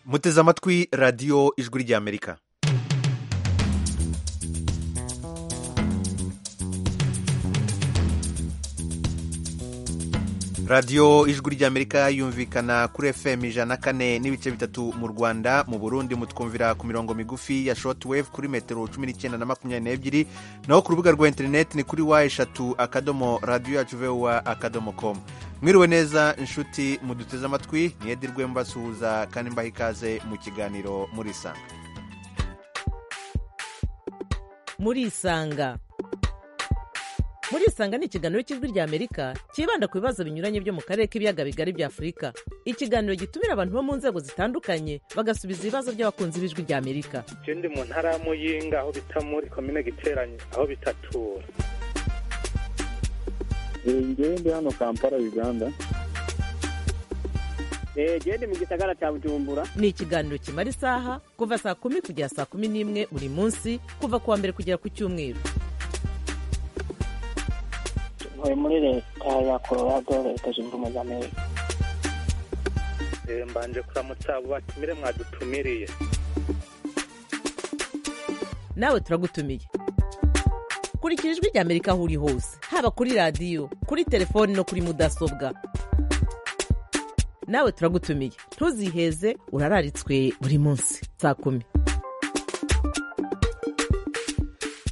muteze amatwi radiyo ijwi ry'amerika radiyo ijwi ry'amerika yumvikana kuri fm ijana na kane n'ibice bitatu mu rwanda mu burundi mutwumvira ku mirongo migufi ya short wave kuri metero cumi n'icyenda na makumyabiri n'ebyiri naho ku rubuga rwa interineti ni kuri wa eshatu akadomo radiyo yacu vewa akadomo komu mwiriwe neza inshuti muduteze amatwi niyedirwe mbasuhuza kandi mbaha ikaze mu kiganiro murisanga murisanga murisanga ni ikiganiro cy'ijwi ry'amerika cyibanda ku bibazo binyuranye byo mu karere k'ibiyaga bigari bya afurika ikiganiro gitumira abantu bo mu nzego zitandukanye bagasubiza ibibazo by'abakunzi b'ijwi ry'amerika icyo ndi mu ntara ya muyinga aho bita muri komine giteranye aho bitatura njyewe ndi hano kampala uganda genda mu gisagara cya bujumbura ni ikiganiro kimara isaha kuva saa kumi kugera saa kumi n'imwe buri munsi kuva ku wa mbere kugera ku cyumweru ntuye muri leta ya colorado leta zunze ubumwe za amerika mbanje kuramutsa abo batumire mwadutumiriye nawe turagutumiye kurikira ijwi ry'amerika aho uri hose haba kuri radiyo kuri telefoni no kuri mudasobwa nawe turagutumiye ntuziheze urararitswe buri munsi saa kumi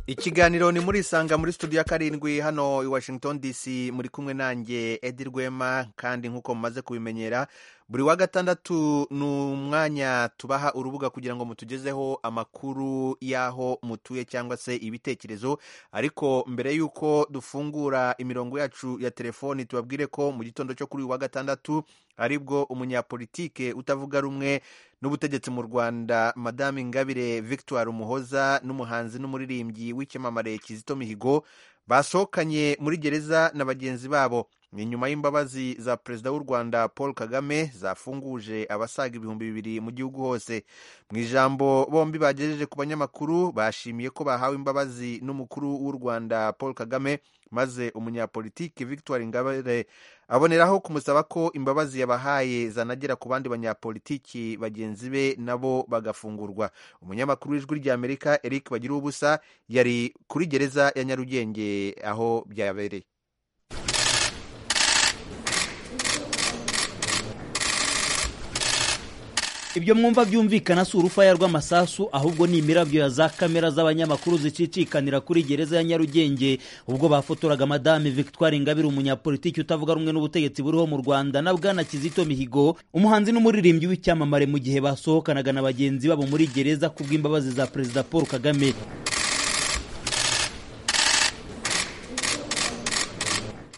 ikiganiro ni muri isanga muri studio ya karindwi hano i washington dc muri kumwe nanjye edi rwema kandi nk'uko mumaze kubimenyera buri wa gatandatu ni umwanya tubaha urubuga kugira ngo mutugezeho amakuru y'aho mutuye cyangwa se ibitekerezo ariko mbere y'uko dufungura imirongo yacu ya telefoni tubabwire ko mu gitondo cyo kuri uyu wa gatandatu aribwo umunyapolitike utavuga rumwe n'ubutegetsi mu rwanda madame ingabire victoire umuhoza n'umuhanzi n'umuririmbyi w'icyamamare kizito mihigo basohokanye muri gereza na bagenzi babo ni nyuma y'imbabazi za perezida w'u rwanda paul kagame zafunguje abasaga ibihumbi bibiri mu gihugu hose mu ijambo bombi bagejeje ku banyamakuru bashimiye ko bahawe imbabazi n'umukuru w'u rwanda paul kagame maze umunyapolitiki victoire ingabire aboneraho kumusaba ko imbabazi yabahaye zanagera ku bandi banyapolitiki bagenzi be nabo bagafungurwa umunyamakuru w'ijwi ry'amerika eric bagira ubusa yari kuri gereza ya nyarugenge aho byabereye ibyo mwumva byumvikana si urufaya rw'amasasu ahubwo ni imirabyo ya za kamera z'abanyamakuru zicicikanira kuri gereza ya nyarugenge ubwo bafotoraga madame victoire ingabire umunyapolitiki utavuga rumwe n'ubutegetsi buriho mu rwanda na bwana kizito mihigo umuhanzi n'umuririmbyi w'icyamamare mu gihe basohokanaga na bagenzi babo muri gereza ku bw'imbabazi za perezida paul kagame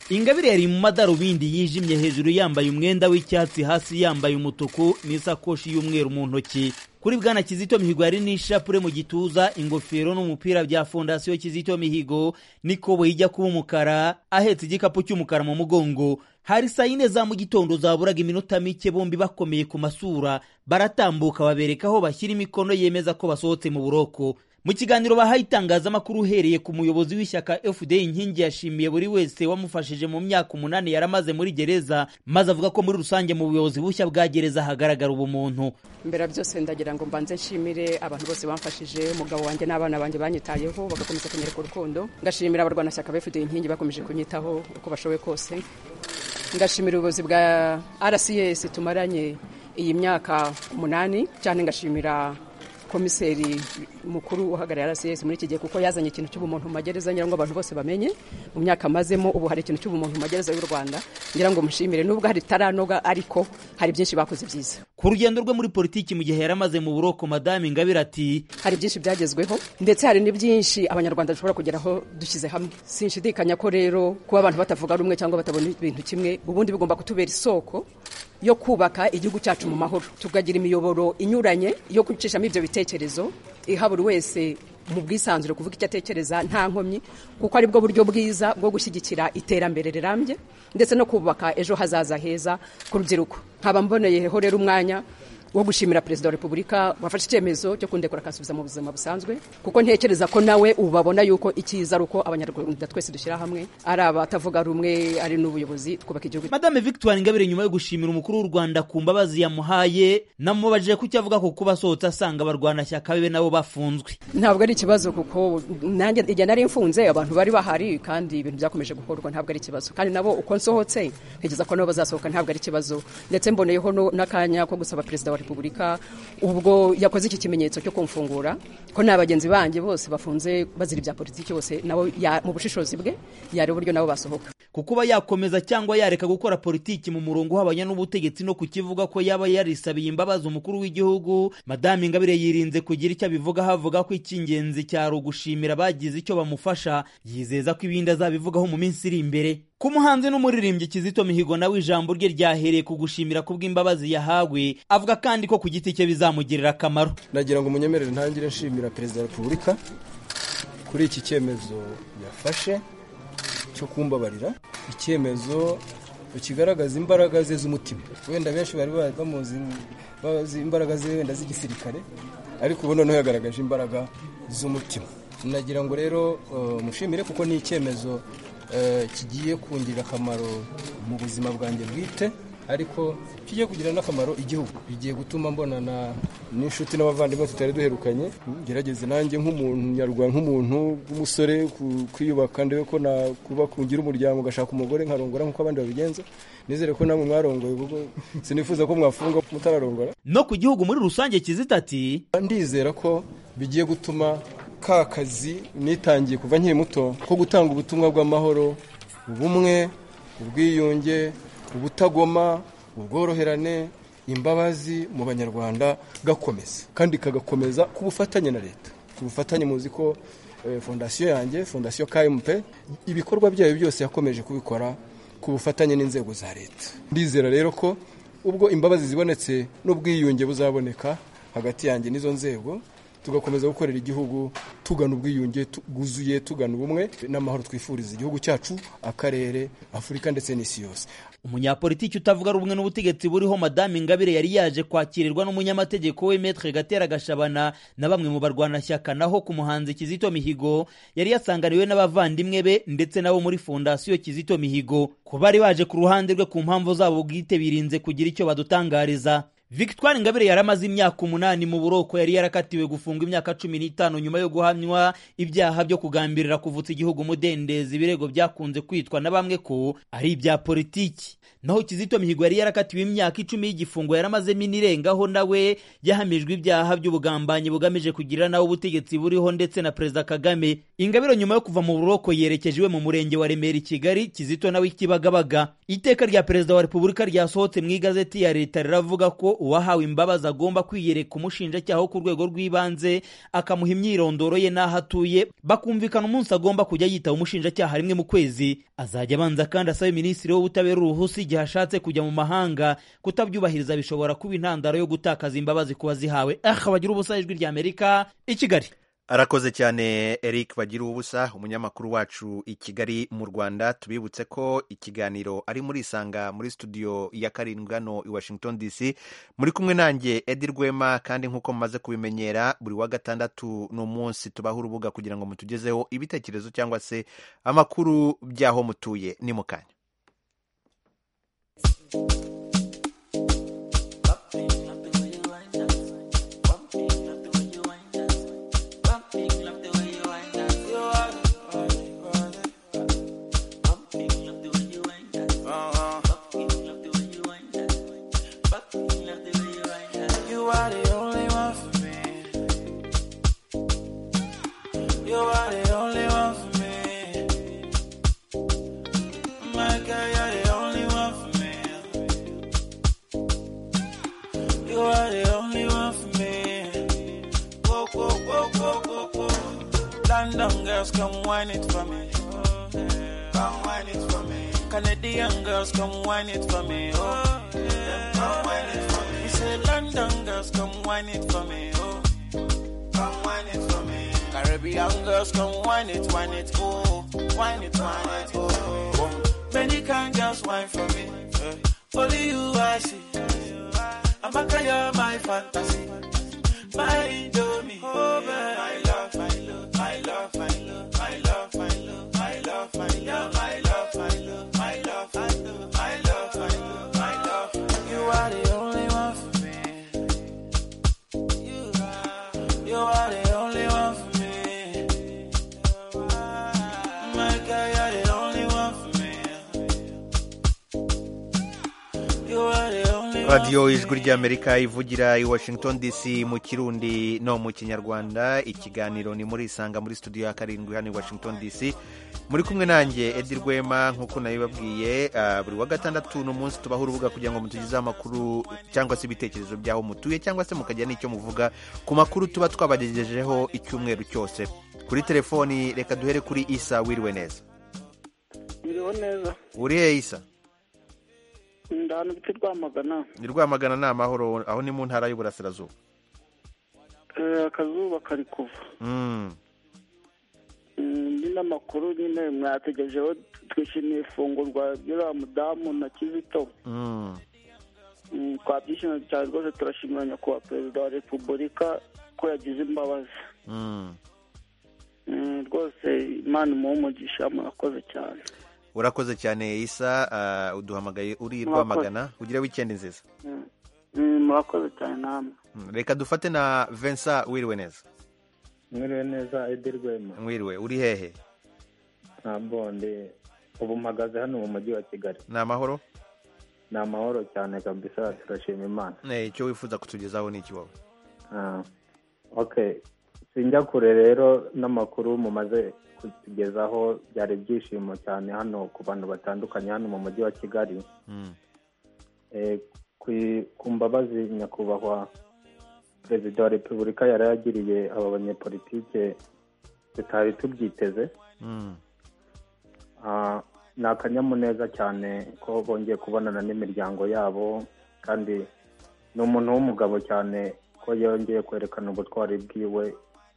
ingabire yari mu madarubindi yijimye hejuru yambaye umwenda w'icyatsi hasi yambaye umutuku n'isakoshi y'umweru mu ntoki kuri bwana kizito mihigo yari n'ishapure mu gituza ingofero n'umupira bya fondasiyo kizito mihigo n'ikoboyi ijya kuba umukara ahetse igikapu cy'umukara mu mugongo hari saa yine za mu gitondo zaburaga iminota mike bombi bakomeye ku masura baratambuka babereka aho bashyira imikono yemeza ko basohotse mu buroko mu kiganiro bahaye itangazamakuru uhereye ku muyobozi w'ishyaka fda inkingi yashimiye buri wese wamufashije mu myaka umunani yari amaze muri gereza maze avuga ko muri rusange mu buyobozi bushya bwa gereza hagaragara ubumuntu mbere byose ndagira ngo mbanze nshimire abantu bose bamfashije umugabo wanjye n'abana banjye banyitayeho bagakomeza kunyereka urukundo ngashimira abarwanashyaka fda inkingi bakomeje kunyitaho uko bashoboye kose ngashimira ubuyobozi bwa rcs tumaranye iyi myaka umunani cyane ngashimira komiseri mukuru uhagarariye rcs muri iki gihe kuko yazanye ikintu cy'ubumuntu mu magereza ngira ngo abantu bose bamenye mu myaka amazemo ubu hari ikintu cy'ubumuntu mu magereza y'u rwanda ngira ngo mushimire nubwo hari bitaranoga ariko hari byinshi bakoze byiza ku rugendo rwe muri politiki mu gihe yari amaze mu buroko madame ingabire ati hari byinshi byagezweho ndetse hari n'ibyinshi abanyarwanda dushobora kugeraho dushyize hamwe sinshidikanya ko rero kuba abantu batavuga rumwe cyangwa batabona ibintu kimwe ubundi bigomba kutubera isoko yo kubaka igihugu cyacu mu mahoro tukagira imiyoboro inyuranye yo gucishamo ibyo bitekerezo iha buri wese mu bwisanzure kuvuga icyo atekereza nta nkomyi kuko aribwo buryo bwiza bwo gushyigikira iterambere rirambye ndetse no kubaka ejo hazaza heza ku rubyiruko nkaba mboneyeho rero umwanya wo gushimira perezida wa repubulika wafashe icyemezo cyo kundekura akansubiza mu buzima busanzwe kuko ntekereza ko nawe ubu babona yuko icyiza ari uko abanyarwanda twese dushyira hamwe ari abatavuga rumwe ari n'ubuyobozi twubaka igihugu madame victoire ingabire nyuma yo gushimira umukuru w'u rwanda ku mbabazi yamuhaye namubajije ko icyo avuga ku kuba asohotse asanga abarwanashyaka biwe nabo bafunzwe ntabwo ari ikibazo kuko nanjye igihe nari mfunze abantu bari bahari kandi ibintu byakomeje gukorwa ntabwo ari ikibazo kandi nabo uko nsohotse ntekereza ko nabo bazasohoka ntabwo ari ikibazo ndetse mboneyeho no- n'akanya ko gusaba perezida wa repubulika ubwo yakoze iki kimenyetso cyo kumfungura ko nta bagenzi banjye bose bafunze bazira ibya politiki bose nabo ya- mu bushishozi bwe yari uburyo nabo basohoka ku kuba yakomeza cyangwa yareka gukora politiki mu murongo uhabanye n'ubutegetsi no kukivuga ko yaba yarisabiye imbabazi umukuru w'igihugu madame ingabire yirinze kugira icyo abivuga havuga ko icy'ingenzi cyari ugushimira abagize icyo bamufasha yizeza ko ibindi azabivugaho mu minsi iri imbere ku muhanzi n'umuririmbyi kizito mihigo nawe ijambo rye ryahereye ku gushimira kubw'imbabazi yahawe avuga kandi ko ku giti cye bizamugirira akamaro nagira ngo umunyemerere ntangire nshimira perezida wa repubulika kuri iki cyemezo yafashe cyo kumbabarira icyemezo kigaragaza imbaraga ze z'umutima wenda benshi bari ba- bamuzi bazi imbaraga ze wenda z'igisirikare ariko ubu noneho yagaragaje imbaraga z'umutima nagira ngo rero eh, mushimire kuko ni icyemezo eh, kigiye kungirira akamaro mu buzima bwanjye bwite ariko kigiye kugira n'akamaro igihugu bigiye gutuma mbonana n'inshuti n'abavandimwe tutari duherukanye ngerageze nanjye nk'umuntu nyarwanda nk'umuntu w'umusore ku- kwiyubaka ndebe ko nakuba kungira umuryango ugashaka umugore nkarongora nk'uko abandi babigenza nizere ko namwe mwarongoye kuko sinifuza ko mwafunga mutararongora no ku gihugu muri rusange kizito ati ndizera ko bigiye gutuma ka kazi nitangiye kuva nkiri muto ko gutanga ubutumwa bw'amahoro ubumwe ubwiyunge ubutagoma ubworoherane imbabazi mu banyarwanda gakomeza kandi kagakomeza ku bufatanye na leta ku bufatanye muzi ko eh, fondasiyo yanjye fondasiyo kmp ibikorwa byayo byose yakomeje kubikora ku bufatanye n'inzego za leta ndizera rero ko ubwo imbabazi zibonetse n'ubwiyunge buzaboneka hagati yanjye n'izo nzego tugakomeza gukorera igihugu tugana ubwiyunge tu- bwuzuye tugana ubumwe n'amahoro twifuriza igihugu cyacu akarere afurika ndetse n'isi yose umunyapolitiki utavuga rumwe n'ubutegetsi buriho madame ingabire yari yaje kwakirirwa n'umunyamategeko we metre gatera gashabana na bamwe mu barwanashyaka naho ku muhanzi kizito mihigo yari yasanganiwe n'abavandimwe be ndetse nabo muri fondasiyo kizito mihigo ku bari baje ku ruhande rwe ku mpamvu zabo bwite birinze kugira icyo badutangariza victoire ingabire yari amaze imyaka umunani mu buroko yari yarakatiwe gufungwa imyaka cumi n'itanu nyuma yo guhamywa ibyaha byo kugambirira kuvutsa igihugu umudendezi ibirego byakunze kwitwa na bamwe ko ari ibya politiki naho kizito mihigo yari yarakatiwe imyaka icumi y'igifungo yari amazemo inirengaho nawe yahamijwe ibyaha by'ubugambanyi bugamije kugirira nawe ubutegetsi buriho ndetse na perezida kagame ingabire nyuma yo kuva mu buroko yerekeje iwe mu murenge wa remera i kigali kizito nawe i kibagabaga iteka rya perezida wa repubulika ryasohotse mu igazeti ya leta riravuga ko uwahawe imbabazi agomba kwiyereka umushinjacyaha wo ku rwego rw'ibanze akamuha imyirondoro ye n'aho atuye bakumvikana umunsi agomba kujya yitaba umushinjacyaha rimwe mu kwezi azajya abanza kandi asabe minisitiri w'ubutabera uruhusa igihe ashatse kujya mu mahanga kutabyubahiriza bishobora kuba intandaro yo gutakaza imbabazi ku wazihawe aha bagira ubusa ijwi ry'amerika i kigali arakoze cyane eric bagira ubusa umunyamakuru wacu i kigali mu rwanda tubibutse ko ikiganiro ari muri isanga muri studio ya karindwi hano i washington dc muri kumwe nanjye edi rwema kandi nk'uko mumaze kubimenyera buri wa gatandatu ni umunsi tubaho urubuga kugira ngo mutugezeho ibitekerezo cyangwa se amakuru by'aho mutuye ni mu kanya You are the only one for me. You are the only one for me. My girl, you're the only one for me. You are the only one for me. Go, go, go, go, go, go. London girls, come wine it for me. Come wine it for me. Canadian girls, come wine it for me. Oh, yeah. Come wine it for me. You say London girls, come wine it for me. Oh, come wine it for me. Caribbean girls, come wine it, wine it. Oh, wine it, wine it. Oh, oh. many can just wine for me. eh. Only you I see. I'm a guy, you're my fantasy. My Domi, oh man, my love, my love, my love, my love, my love, my love, my love, my love, my love, my love, my love, my love, my love, my love, my love. You are the only one for me. You are the only one for me. My girl, you're the only one for me. You are the only one. radiyo ijwi ry'amerika ivugira i washington dc mu kirundi no mu kinyarwanda ikiganiro ni muri isanga muri studio ya karindwi hano i washington dc muri kumwe nanjye edi rwema nk'uko nabibabwiye ah, buri wa gatandatu ni umunsi tubaho urubuga kugira ngo mutugezeho amakuru cyangwa se ibitekerezo by'aho mutuye cyangwa se mukagira n'icyo muvuga ku makuru tuba twabagejejeho icyumweru cyose kuri telefoni reka duhere kuri isa wiriwe neza Biriho neza. uriye isa Ndi hano biti rwamagana. ni rwamagana ni amahoro aho ni mu ntara y'uburasirazuba Eh, Akazuba kari kuva. Mm. Mm, Ndi n'amakuru nyine mwategerejeho twishimiye ifungurwa ry'uriya mudamu na Kizito. Mm. Mm, Twabyishimiye cyane rwose turashimira nyakubahwa perezida wa repubulika ko yagize imbabazi. Mm. Mm, Rwose imana imuhe umugisha murakoze cyane. urakoze cyane isa ah, uduhamagaye uri Murakoze. rwamagana ugire wikendi nziza Mm, mm, Murakoze cyane namwe. Mm, reka dufate na vensa wiriwe neza mwiriwe neza edi rwema mwiriwe uri hehe ntabwo ndi ubu mpagaze hano mu mujyi wa kigali ni amahoro ni amahoro cyane kabisa turashima imana Eh, icyo wifuza kutugezaho ni iki wowe Ah, okay sinjya kure rero n'amakuru mumaze kutugezaho byari ibyishimo cyane hano ku bantu batandukanye hano mu mujyi wa kigali Mm. Eh, ku ku mbabazi nyakubahwa perezida wa repubulika yari yagiriye aba banyepolitike tutari tubyiteze Mm. Ah, ni akanyamuneza cyane ko bongeye kubonana n'imiryango yabo kandi ni umuntu w'umugabo cyane ko yongeye kwerekana ubutwari bwiwe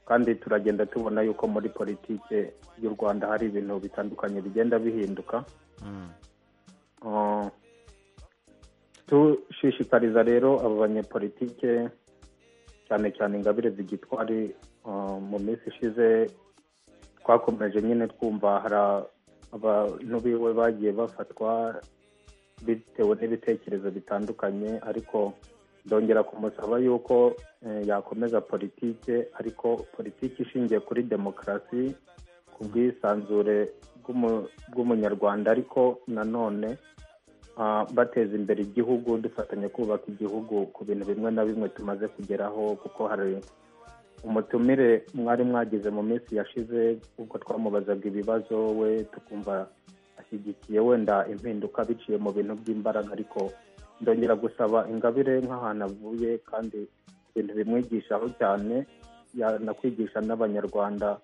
kandi turagenda tubona yuko muri politike y'u rwanda hari ibintu bitandukanye bigenda bihinduka Mm. Ah, dushishikariza rero abo banyepolitike cyane cyane ingabire zigitwari ah, mu minsi ishize twakomeje nyine twumva hari abantu biwe bagiye bafatwa bitewe n'ibitekerezo bitandukanye ariko ndongera kumusaba yuko eh, yakomeza politike ariko politiki ishingiye kuri demokarasi ku bwisanzure bw'umu- bw'umunyarwanda ariko nanone ah, bateza imbere igihugu dufatanya kubaka igihugu ku bintu bimwe na bimwe tumaze kugeraho kuko hari umutumire mwari mwagize mu minsi yashize ubwo twamubazaga ibibazo we tukumva ashyigikiye wenda impinduka biciye mu bintu by'imbaraga ariko ndongera gusaba ingabire nk'ahantu avuye kandi ibintu bimwigishaho cyane yanakwigisha n'abanyarwanda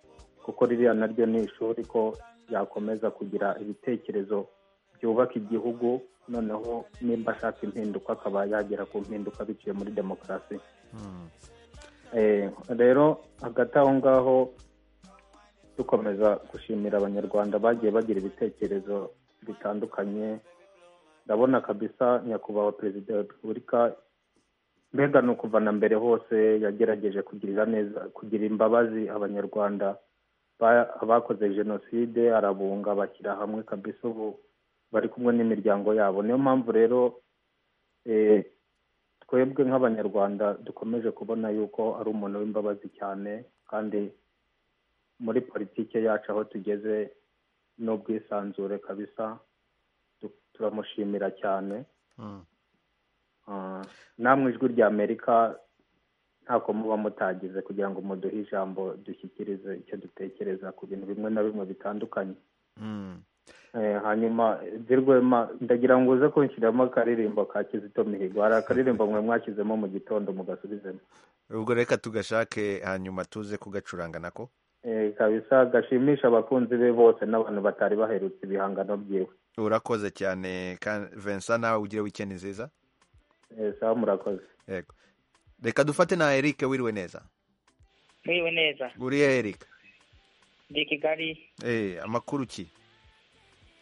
kuko ririya naryo ni ishuri ko yakomeza kugira ibitekerezo byubaka igihugu noneho nimba ashaka impinduka akaba yagera ku mpinduka biciye muri demokarasi Mm. Eh, rero hagati aho ngaho dukomeza gushimira abanyarwanda bagiye bagira ibitekerezo bitandukanye ndabona kabisa nyakubahwa perezida wa repubulika mbega ni ukuva na mbere hose yagerageje kugirira neza kugira imbabazi abanyarwanda ba- abakoze jenoside arabunga bashyira hamwe kabisa ubu bari kumwe n'imiryango yabo niyo mpamvu rero eh, twebwe nk'abanyarwanda dukomeje kubona yuko ari umuntu w'imbabazi cyane kandi muri politike yacu aho tugeze n'ubwisanzure kabisa tu- turamushimira cyane Mm. Ah, namwe ijwi rya amerika ntako muba mutagize kugira ngo muduhe ijambo dushyikirize icyo dutekereza ku bintu bimwe na bimwe bitandukanye Mm. Eh, hanyuma zirwema ndagira ngo uze kunshyiramo akaririmbo ka kizito mihigo hari akaririmbo mwe mwashyizemo mu gitondo mugasubizemo ubwo reka tugashake hanyuma tuze kugacuranga nako Eh, kabisa gashimisha abakunzi be bose n'abantu batari baherutse ibihangano byiwe urakoze cyane ka- vensa nawe ugire wikendi nziza Eh, sawa murakoze yego reka dufate na eric wiriwe neza Mwiriwe neza. uri hehe eric Ndi Kigali Eh, amakuru ki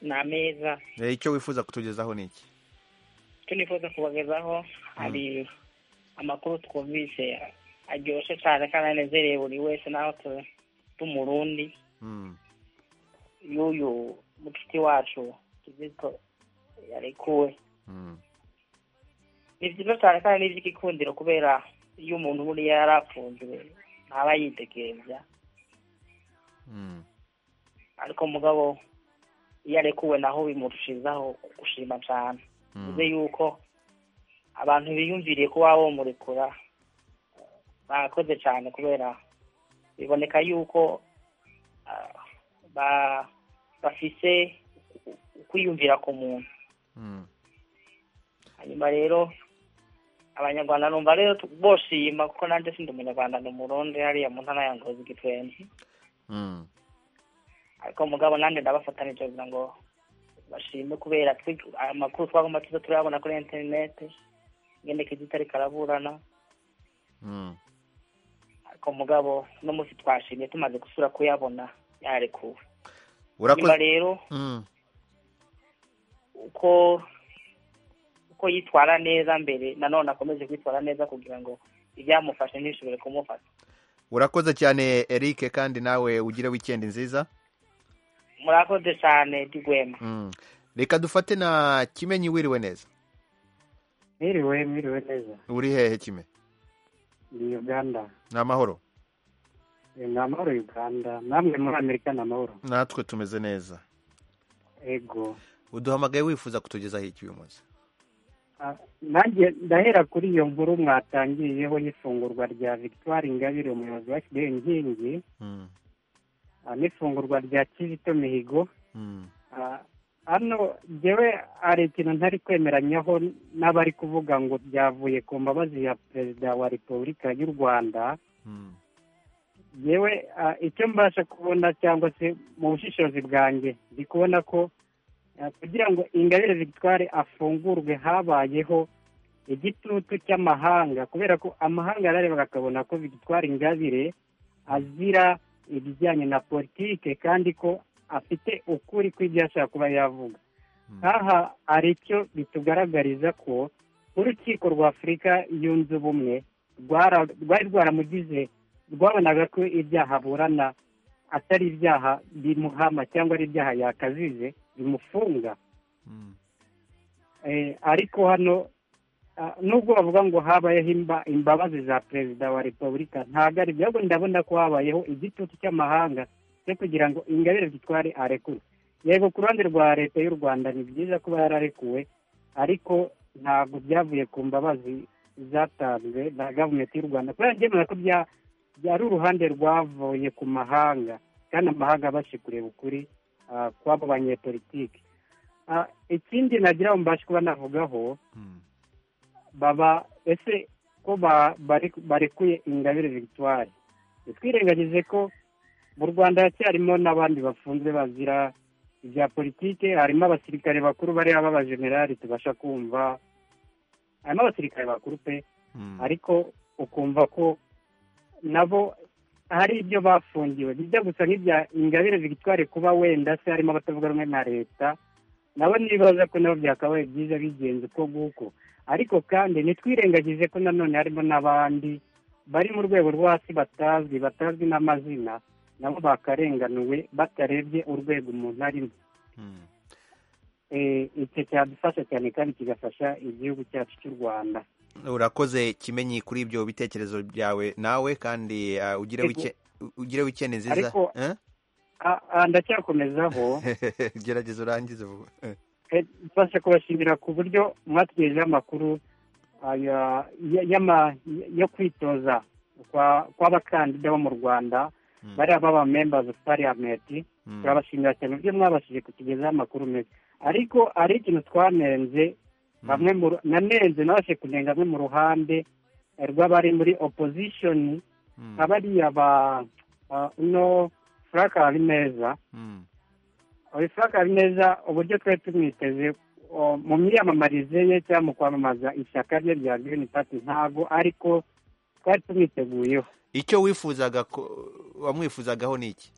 ni ameza. Eh, icyo wifuza kutugezaho ni iki icyo nifuza kubagezaho hari amakuru twumvise aryoshye cyane kandi anezereye buri wese naho tu- tumurundi y'uyu mucuti wacu kizito yarekuwe ni byiza cyane kandi ni iby'igikundiro kubera iyo umuntu buriya yarafunzwe ntaba yitekereza ariko mugabo iyo arekuwe naho bimurushizaho gushima cyane bivuze yuko abantu biyumviriye ko waba wamurekura barakoze cyane kubera biboneka yuko ah, ba- bafise ukwiyumvira ku muntu hanyuma rero abanyarwanda numva rero tu- boshima kuko nanjye sindi umunyarwanda ni umurundi hariya mu ntara ya ngozi gitwenzi ariko mugabo nanjye ndabafatanije kugira ngo bashime kubera twe- amakuru twagomba tuza turayabona kuri interineti ngende kizita ariko araburana ariko mugabo no munsi twashimye tumaze gusura kuyabona yarekuwe urakoze nyuma rero Mm. uko uko yitwara neza mbere nanone akomeze kwitwara neza kugira ngo ibyamufashe ntishobore kumufata urakoze cyane eric kandi nawe ugire wikendi nziza murakoze cyane digwema Mm. reka dufate na kimenyi wiriwe neza mwiriwe mwiriwe neza uri hehe kime ni uganda ni amahoro Eh, ni amahoro uganda namwe muri amerika ni amahoro natwe tumeze neza ego uduhamagaye wifuza kutugezaho iki uyu munsi Ah, nanjye ndahera kuri iyo nkuru mwatangiyeho y'ifungurwa rya victoire ingabire umuyobozi wa fda inkingi Mm. ah, n'ifungurwa rya kizito mihigo Mm. Ah, hano njyewe hari ikintu ntari kwemeranyaho n'abari kuvuga ngo byavuye ku mbabazi ya perezida wa repubulika y'u rwanda yewe icyo mbasha kubona cyangwa se mu bushishozi bwanjye ndi kubona ko ah, kugira ngo ingabire victoire afungurwe habayeho igitutu cy'amahanga kubera ko amahanga yararebaga akabona ko victoire ingabire azira ibijyanye na politike kandi ko afite ukuri kw'ibyo ashaka kuba yavuga aha hari icyo bitugaragariza ko urukiko rwa afurika yunze ubumwe rwara- rwari rwaramugize rwabonaga ko ibyaha aburana atari ibyaha bimuhama cyangwa ari ibyaha yakazize bimufunga Eh, ariko hano ah, nubwo bavuga ngo habayeho imba- imbabazi za perezida wa repubulika ntabwo ari byo ahubwo ndabona ko habayeho igitutu cy'amahanga cyo kugira ngo ingabire zitware arekure yego ku ruhande rwa leta y'u rwanda ni byiza kuba yararekuwe ariko ntabwo byavuye ku mbabazi zatanzwe na gavumenti y'u rwanda kubera njyemera ko bya byari uruhande rwavuye ku mahanga kandi amahanga abashe kureba ukuri ah, kw'abo banyepolitike Ah, ikindi nagira ngo mbashe kuba navugaho baba ese ko ba- bari- barekuye ingabire victoire twirengagize ko mu rwanda hacyarimo n'abandi bafunze bazira ibya politike harimo abasirikare bakuru bariya b'abajenerali tubasha kumva harimo abasirikare bakuru pe ariko ukumva ko nabo hari ibyo bafungiwe bijya gusa nk'ibya ingabire victoire kuba wenda se harimo abatavuga rumwe na leta nabo nibaza ko nabo byakabaye byiza bigenze uko nguko ariko kandi ntitwirengagize ko nanone harimo n'abandi bari mu rwego rwo hasi batazwi batazwi n'amazina nabo bakarenganuwe batarebye urwego umuntu arimo Eh, icyo cyadufasha cyane kandi kigafasha igihugu cyacu cy'u rwanda urakoze kimenyi kuri ibyo bitekerezo byawe nawe kandi ah, ugire Yego. wike- ugire wikendi nziza Ariko- Eh? Ah, ah, ndacyakomezaho gerageza urangize vuba Eh. Eh, mbasha kubashimira ku buryo mwatugejejeho amakuru aya- ya- y'ama- yo kwitoza kwa- kw'abakandida bo mu rwanda bariya baba members of parliament turabashimira cyane uburyo mwabashije kutugezaho amakuru meza ariko hari ikintu twanenze bamwe mu ru- nanenze nabashe kunenga bamwe mu ruhande eh, rw'abari muri opposition abariya ba ah, uno frank habineza uyu frank habineza uburyo twari tumwiteze o, mu myiyamamarize ye cyangwa mu kwamamaza ishyaka rye rya green party ntabwo ariko twari tumwiteguyeho icyo wifuzaga ko- wamwifuzagaho ni iki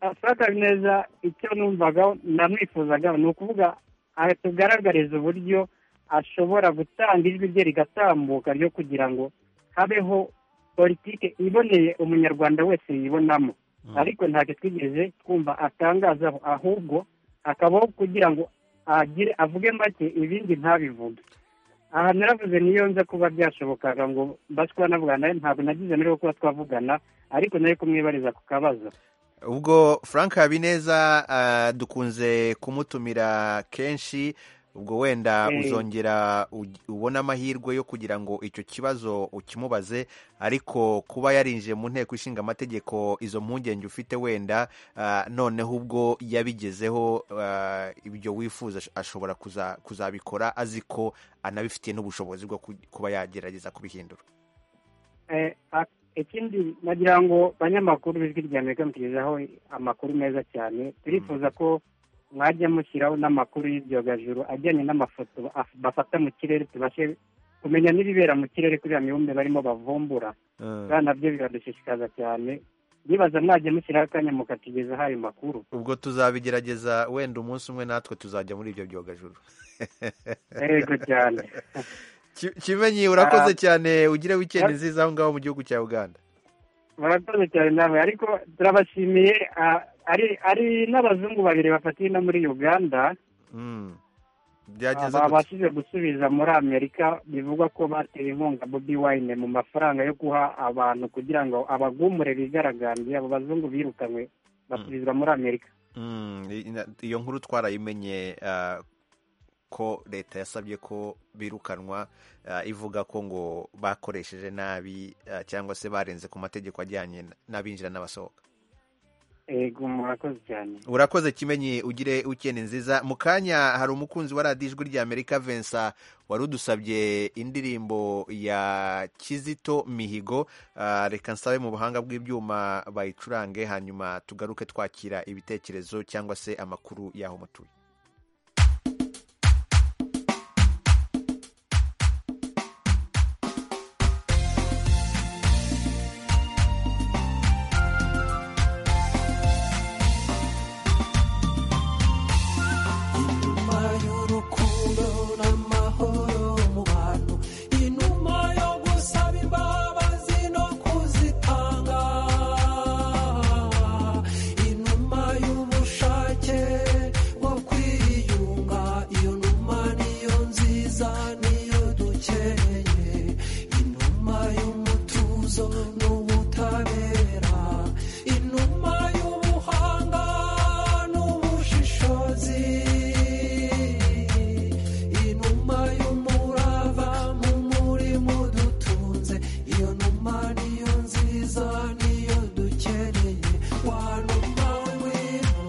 afata neza icyo numvaga namwifuzaga ni ukuvuga aha tugaragariza uburyo ashobora gutanga ijwi rye rigatambuka ryo kugira ngo habeho politiki iboneye umunyarwanda wese yibonamo ariko ntacyo twigeze twumva atangaza ahubwo akabaho kugira ngo agire avuge make ibindi ntabivuge aha naravuze niyo nza kuba byashobokaga ngo mba twanavuga nawe ntabwo nagize n'uruhu kuba twavugana ariko nayo kumwibariza ku kabazo ubwo frank habineza ah, dukunze kumutumira kenshi ubwo wenda Eh. uzongera uj- ubone amahirwe yo kugira ngo icyo kibazo ukimubaze ariko kuba yarinjiye mu nteko ishinga amategeko izo mpungenge ufite wenda ah, noneho ubwo yabigezeho ah, ibyo wifuza ash- ashobora kuza- kuzabikora azi ko anabifitiye n'ubushobozi bwo ku- kuba yagerageza kubihindura Eh, a- ikindi nagira ngo banyamakuru b'ijwi rya amerika mutugezaho amakuru meza cyane turifuza ko mwajya mushyiraho n'amakuru y'ibyogajuru ajyanye n'amafoto af- bafata mu kirere tubashe kumenya n'ibibera mu kirere kuri ya mibumbe barimo bavumbura kandi nabyo biradushishikaza cyane nibaza mwajya mushyiraho akanya mukatugezaho ayo makuru ubwo tuzabigerageza wenda umunsi umwe natwe tuzajya muri ibyo byogajuru Yego cyane. Ki- kimenyi urakoze Ah. cyane ugire weekend Ah. nziza aho ngaho mu gihugu cya uganda murakoze cyane namwe ariko turabashimiye ah, ari ari n'abazungu babiri bafatiye no muri uganda Mm. byagenze Aba- gute abashije gusubiza muri amerika bivugwa ko batewe inkunga bobi wine mu mafaranga yo guha abantu kugira ngo abagumure bigaragambye abo bazungu birukanywe basubizwa muri amerika Mm, i- ina- iyo nkuru twarayimenye ah, ko leta yasabye ko birukanwa ah, ivuga ko ngo bakoresheje nabi ah, cyangwa se barenze ku mategeko ajyanye n- n'abinjira n'abasohoka ego murakoze cyane urakoze kimenyi ugire ukene nziza mu kanya hari umukunzi wa radiyo ijwi rya amerika vensa wari udusabye indirimbo ya kizito mihigo Ah, reka nsabe mu buhanga bw'ibyuma bayicurange hanyuma tugaruke twakira ibitekerezo cyangwa se amakuru y'aho mutuye inuma y'urukundo n'amahoro mu bantu inuma yo gusaba imbabazi no kuzitanga inuma y'ubushake bwo kwiyunga iyo numa niyo nziza niyo dukeneye inuma y'umutuzo n'ubutabera inuma y'ubuhanga n'ubushishozi inuma y'umurava mu murimo dutunze iyo numa niyo nziza niyo dukeneye wa numa w'ingwino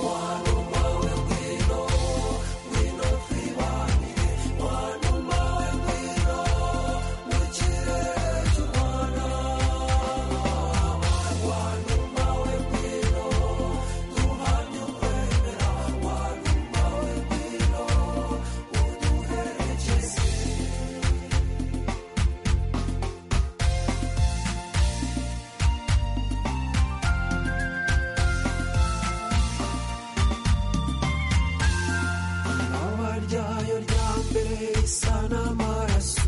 wa numa w'ingwino ngwino twibane wa numa w'ingwino mu kirere cy'u Rwanda wa numa w'ingwino duhamye ukwemera wa numa w'ingwino uduherekeze ibaba ryayo rya mbere risa n'amaraso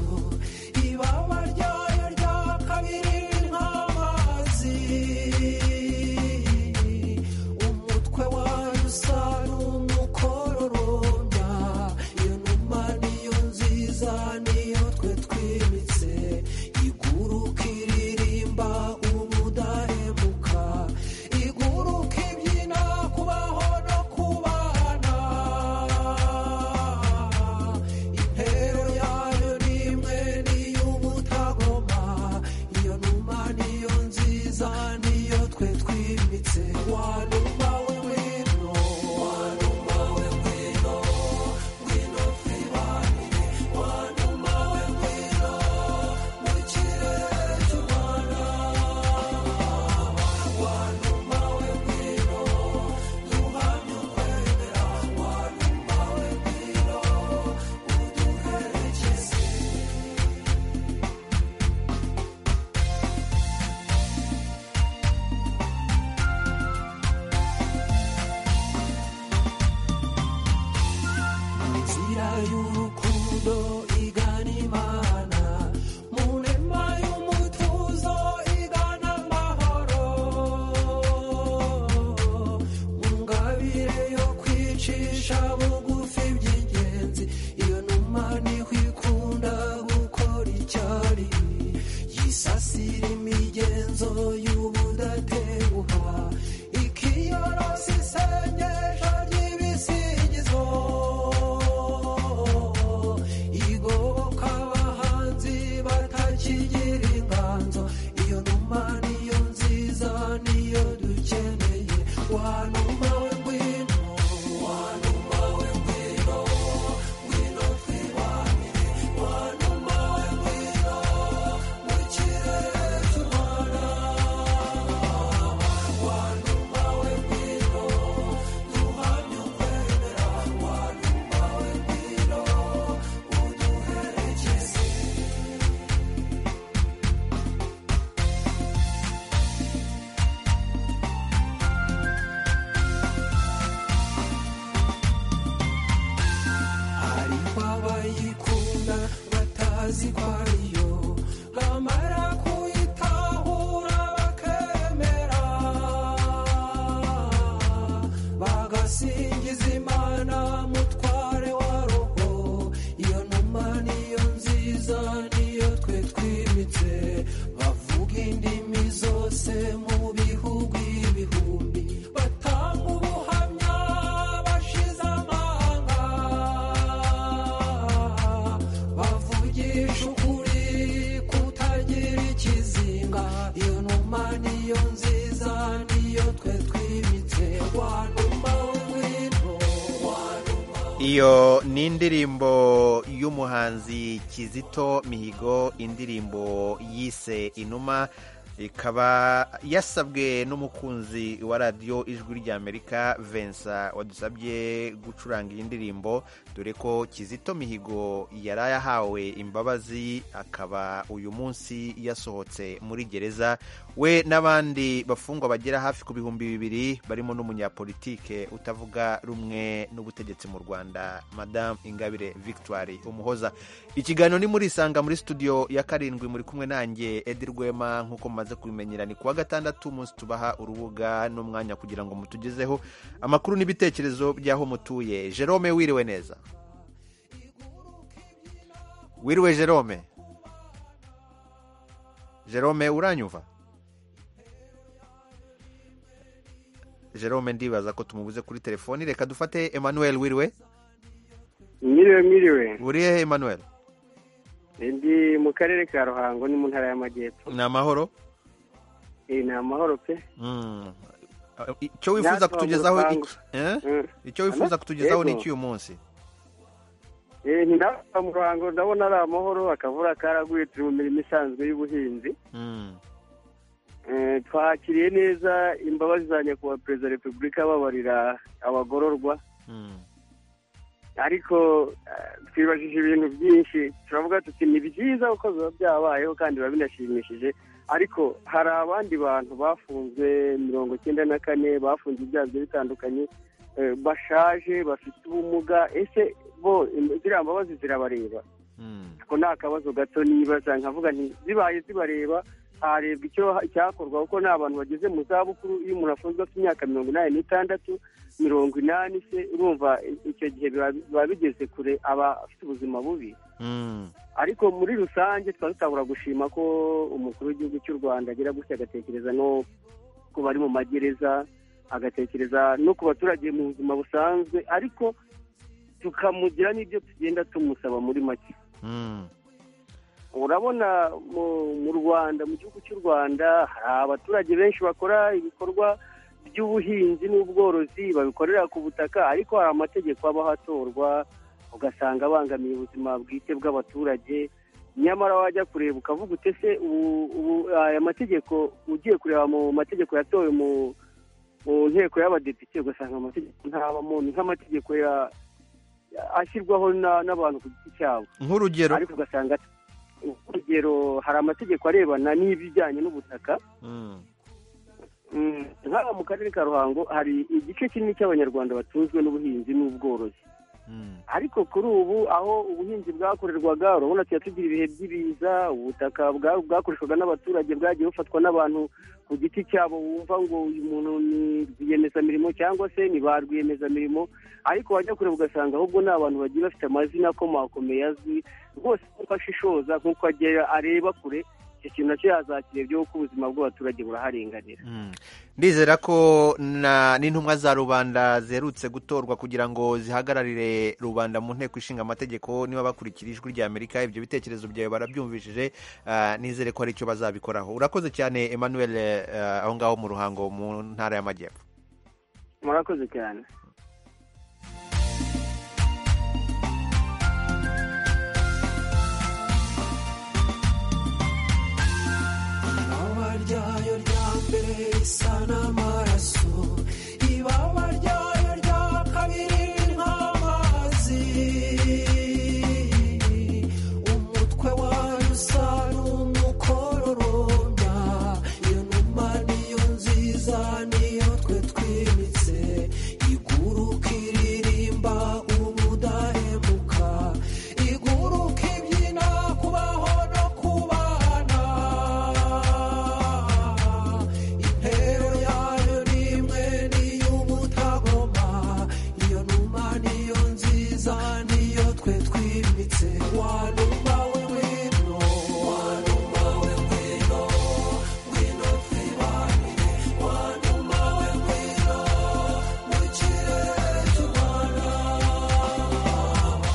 ibaba ryayo rya kabiri nk'amazi umutwe wayo usa n'umukororombya iyo numa niyo nziza niyo twe twimitse iguruka iririmba ubudahemuka iguruka ibyina kubaho no kubana intero yayo ni imwe n'iy'ubutagoma iyo numa niyo nziza niyo twe twimitse wa numa w'ingwino wa numa w'ingwino ngwino twibanire wa numa bazi ko ariyo bamara kuyitahura bakemera bagasingiza imana mutware wa roho iyo numa niyo nziza niyo twe twimitse bavuga indimi zose mu bihugu ibihumbi batanga ubuhamya bashize amanga bavugisha ukuri kutagira ikizinga iyo numa niyo nziza niyo twe twimitse wanuma w'ingwino wanuma iyo ni indirimbo y'umuhanzi kizito mihigo indirimbo yise inuma ikaba yasabwe n'umukunzi wa radiyo ijwi ry'amerika vensa wadusabye gucuranga iyi ndirimbo dore ko kizito mihigo yari yahawe imbabazi akaba uyu munsi yasohotse muri gereza we n'abandi bafungwa bagera hafi ku bihumbi bibiri barimo n'umunyapolitike utavuga rumwe n'ubutegetsi mu rwanda madamu ingabire victoire umuhoza ikiganiro ni muri isanga muri studio ya karindwi muri kumwe nanjye edi rwema nk'uko mumaze kubimenyera ni kuwa gatandatu umunsi tubaha urubuga n'umwanya kugira ngo mutugezeho amakuru n'ibitekerezo by'aho mutuye jerome wiriwe neza wiriwe jerome jerome uranyumva jerome ndibaza ko tumubuze kuri telefoni reka dufate emmanuel wiriwe Mwiriwe mwiriwe uri hehe emmanuel ndi mu karere ka ruhango ni mu ntara y'amajyepfo ni amahoro Eh, ni amahoro pe Mm. icyo wifuza kutugezaho iki- Eh? icyo wifuza kutugezaho ni iki uyu munsi Eh, ni ndava mu ruhango ndabona ari amahoro akavura karaguye turi mu mirimo isanzwe y'ubuhinzi Mm. Eh, twakiriye neza imbabazi za nyakubahwa perezida wa repubulika babarira abagororwa Mm. ariko eh, twibajije ibintu byinshi turavuga tuti ni byiza kuko biba byabayeho kandi biba binashimishije ariko hari abandi bantu bafunzwe mirongo icyenda na kane bafunze ibyaha bigiye bitandukanye eh, bashaje bafite ubumuga ese bo im- ziriya mbabazi zirabareba ko nta kabazo gato nibaza nkavuga nti zibaye zibareba harebwa icyo cyakorwa kuko ni abantu bageze mu zabukuru iyo umuntu afunzwe afite imyaka mirongo inani n'itandatu mirongo inani se urumva i- icyo gihe biba biba bigeze kure aba afite ubuzima bubi Mm. ariko muri rusange tukaba dutabura gushima ko umukuru w'igihugu cy'u rwanda agira gutya agatekereza no ku bari mu magereza agatekereza no ku baturage mu buzima busanzwe ariko tukamugira n'ibyo tugenda tumusaba muri make Mm. urabona mu mu rwanda mu gihugu cy'u rwanda hari abaturage benshi bakora ibikorwa by'ubuhinzi n'ubworozi babikorera ku butaka ariko hari amategeko aba ahatorwa ugasanga abangamiye ubuzima bwite bw'abaturage nyamara wajya kureba ukavuga utese aya mategeko ugiye kureba mu mategeko yatowe mu mu nteko y'abadepite ugasanga amategeko ntabamo ni nk'amategeko ya- ya- ashyirwaho na- n'abantu ku giti cyabo nk'urugero ariko ugasanga urugero hari amategeko arebana n'iby'ibijyanye n'ubutaka Mm. Mm, nk'aha mu karere ka ruhango hari igice kinini cy'abanyarwanda batunzwe n'ubuhinzi n'ubworozi Mm. ariko kuri ubu aho ubuhinzi bwakorerwaga urabona tuya tugira ibihe by'ibiza ubutaka bwa- bwakoreshwaga n'abaturage bwagiye bufatwa n'abantu ku giti cyabo wumva ngo uyu muntu ni rwiyemezamirimo cyangwa se ni ba rwiyemezamirimo ariko wajya kureba ugasanga ahubwo ni abantu bagiye bafite amazina akomakomeye azwi rwose kuko ashishoza nk'uko agera areba kure icyo kintu nacyo yazakirebyeho kuko ubuzima bw'abaturage buraharenganira ndizera ko na n'intumwa za rubanda ziherutse gutorwa kugira ngo zihagararire rubanda mu nteko ishinga amategeko niba bakurikira ijwi ry'amerika ibyo bitekerezo byawe barabyumvishije ah, nizere ko hari icyo bazabikoraho urakoze cyane emmanuel ah, aho ngaho mu ruhango mu ntara y'amajyepfo murakoze cyane ibaba ryayo rya mbere risa n'amaraso ibaba ryayo rya kabiri ni nk'amazi umutwe wayo usa n'umukororombya iyo numa niyo nziza niyo twe twimitse iguha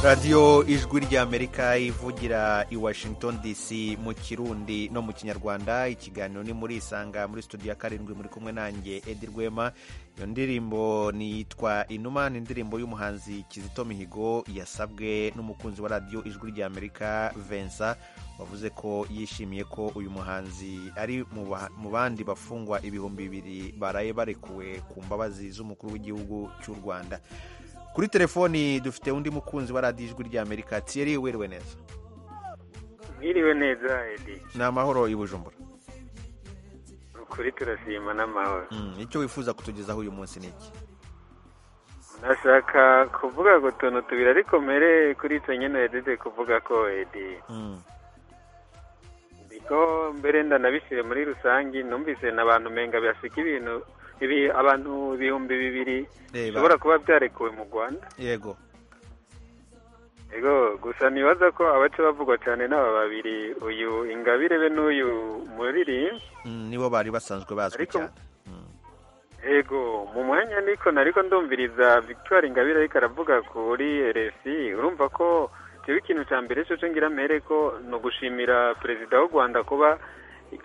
radiyo ijwi ry'amerika ivugira i washington dc mu kirundi no mu kinyarwanda ikiganiro ni muri isanga muri studio ya karindwi muri kumwe nanjye edi rwema iyo ndirimbo nitwa inuma ni indirimbo y'umuhanzi kizito mihigo yasabwe n'umukunzi wa radiyo ijwi ry'amerika vensa wavuze ko yishimiye ko uyu muhanzi ari mu bandi bafungwa ibihumbi bibiri baraye barekuwe ku mbabazi z'umukuru w'igihugu cy'u rwanda kuri telefoni dufite undi mukunzi wa radiyo ijwi ry'amerika tiyeri wiriwe neza mwiriwe neza edi ni amahoro i bujumbura ukuri turashima n'amahoro icyo wifuza kutugezaho uyu munsi ni iki nashaka kuvuga ngo utuntu tubiri ariko mbere kuri icyo nyine yadede kuvuga ko edi ndiko mbere ndanabishyire muri rusange numvise n'abantu menga bihasika ibintu ibi abantu ibihumbi bibiri bishobora kuba byarekuwe mu rwanda yego yego gusa ntibaza ko abaca bavugwa cyane n'aba babiri uyu ingabire be n'uyu muririmbyi nibo bari basanzwe bazwi cyane yego mu mwanya niko nariko ndumviriza victoire ingabire ariko aravuga kuri rfi urumva ko kiba ikintu cya mbere cyo ngira mbere ko ni ugushimira perezida w'u rwanda kuba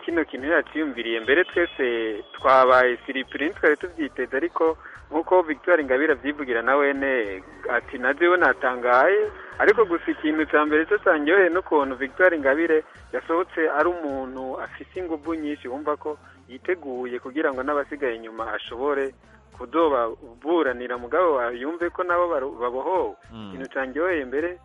kino kintu yaciyumviriye mbere twese twabaye siripuri twari tubyiteze ariko nk'uko victoire ingabire abyivugira na wene ati na byo natangaye ariko gusa ikintu cya mbere cyo cyangiryoheye n'ukuntu victoire ingabire yasohotse ari umuntu afite ingufu nyinshi wumva ko yiteguye kugira ngo n'abasigaye inyuma ashobore kudobaburanira mugabo yumve ko nabo babohowe ikintu cyangiryoheye mbere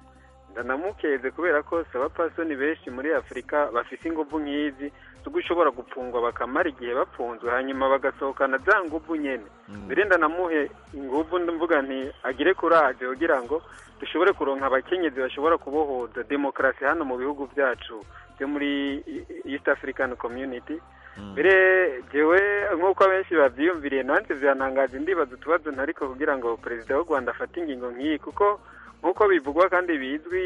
ndanamukeze kubera ko abapasoni benshi muri afurika bafite ingufu nk'izi zo gushobora gupfungwa bakamara igihe bapfunzwe hanyuma bagasohokana za ngufu nyine mbere ndanamuhe ingufu mvuga nti agire kuraje kugira ngo dushobore kuronka abakenyezi bashobora kubohoza demokarasi hano mu bihugu byacu byo muri east african community mbere ngewe nk'uko abenshi babyiyumviriye nanjye byanangaje ndibaza utubazo ntariko kugira ngo perezida w'u rwanda afate ingingo nk'iyi kuko nk'uko bivugwa kandi bizwi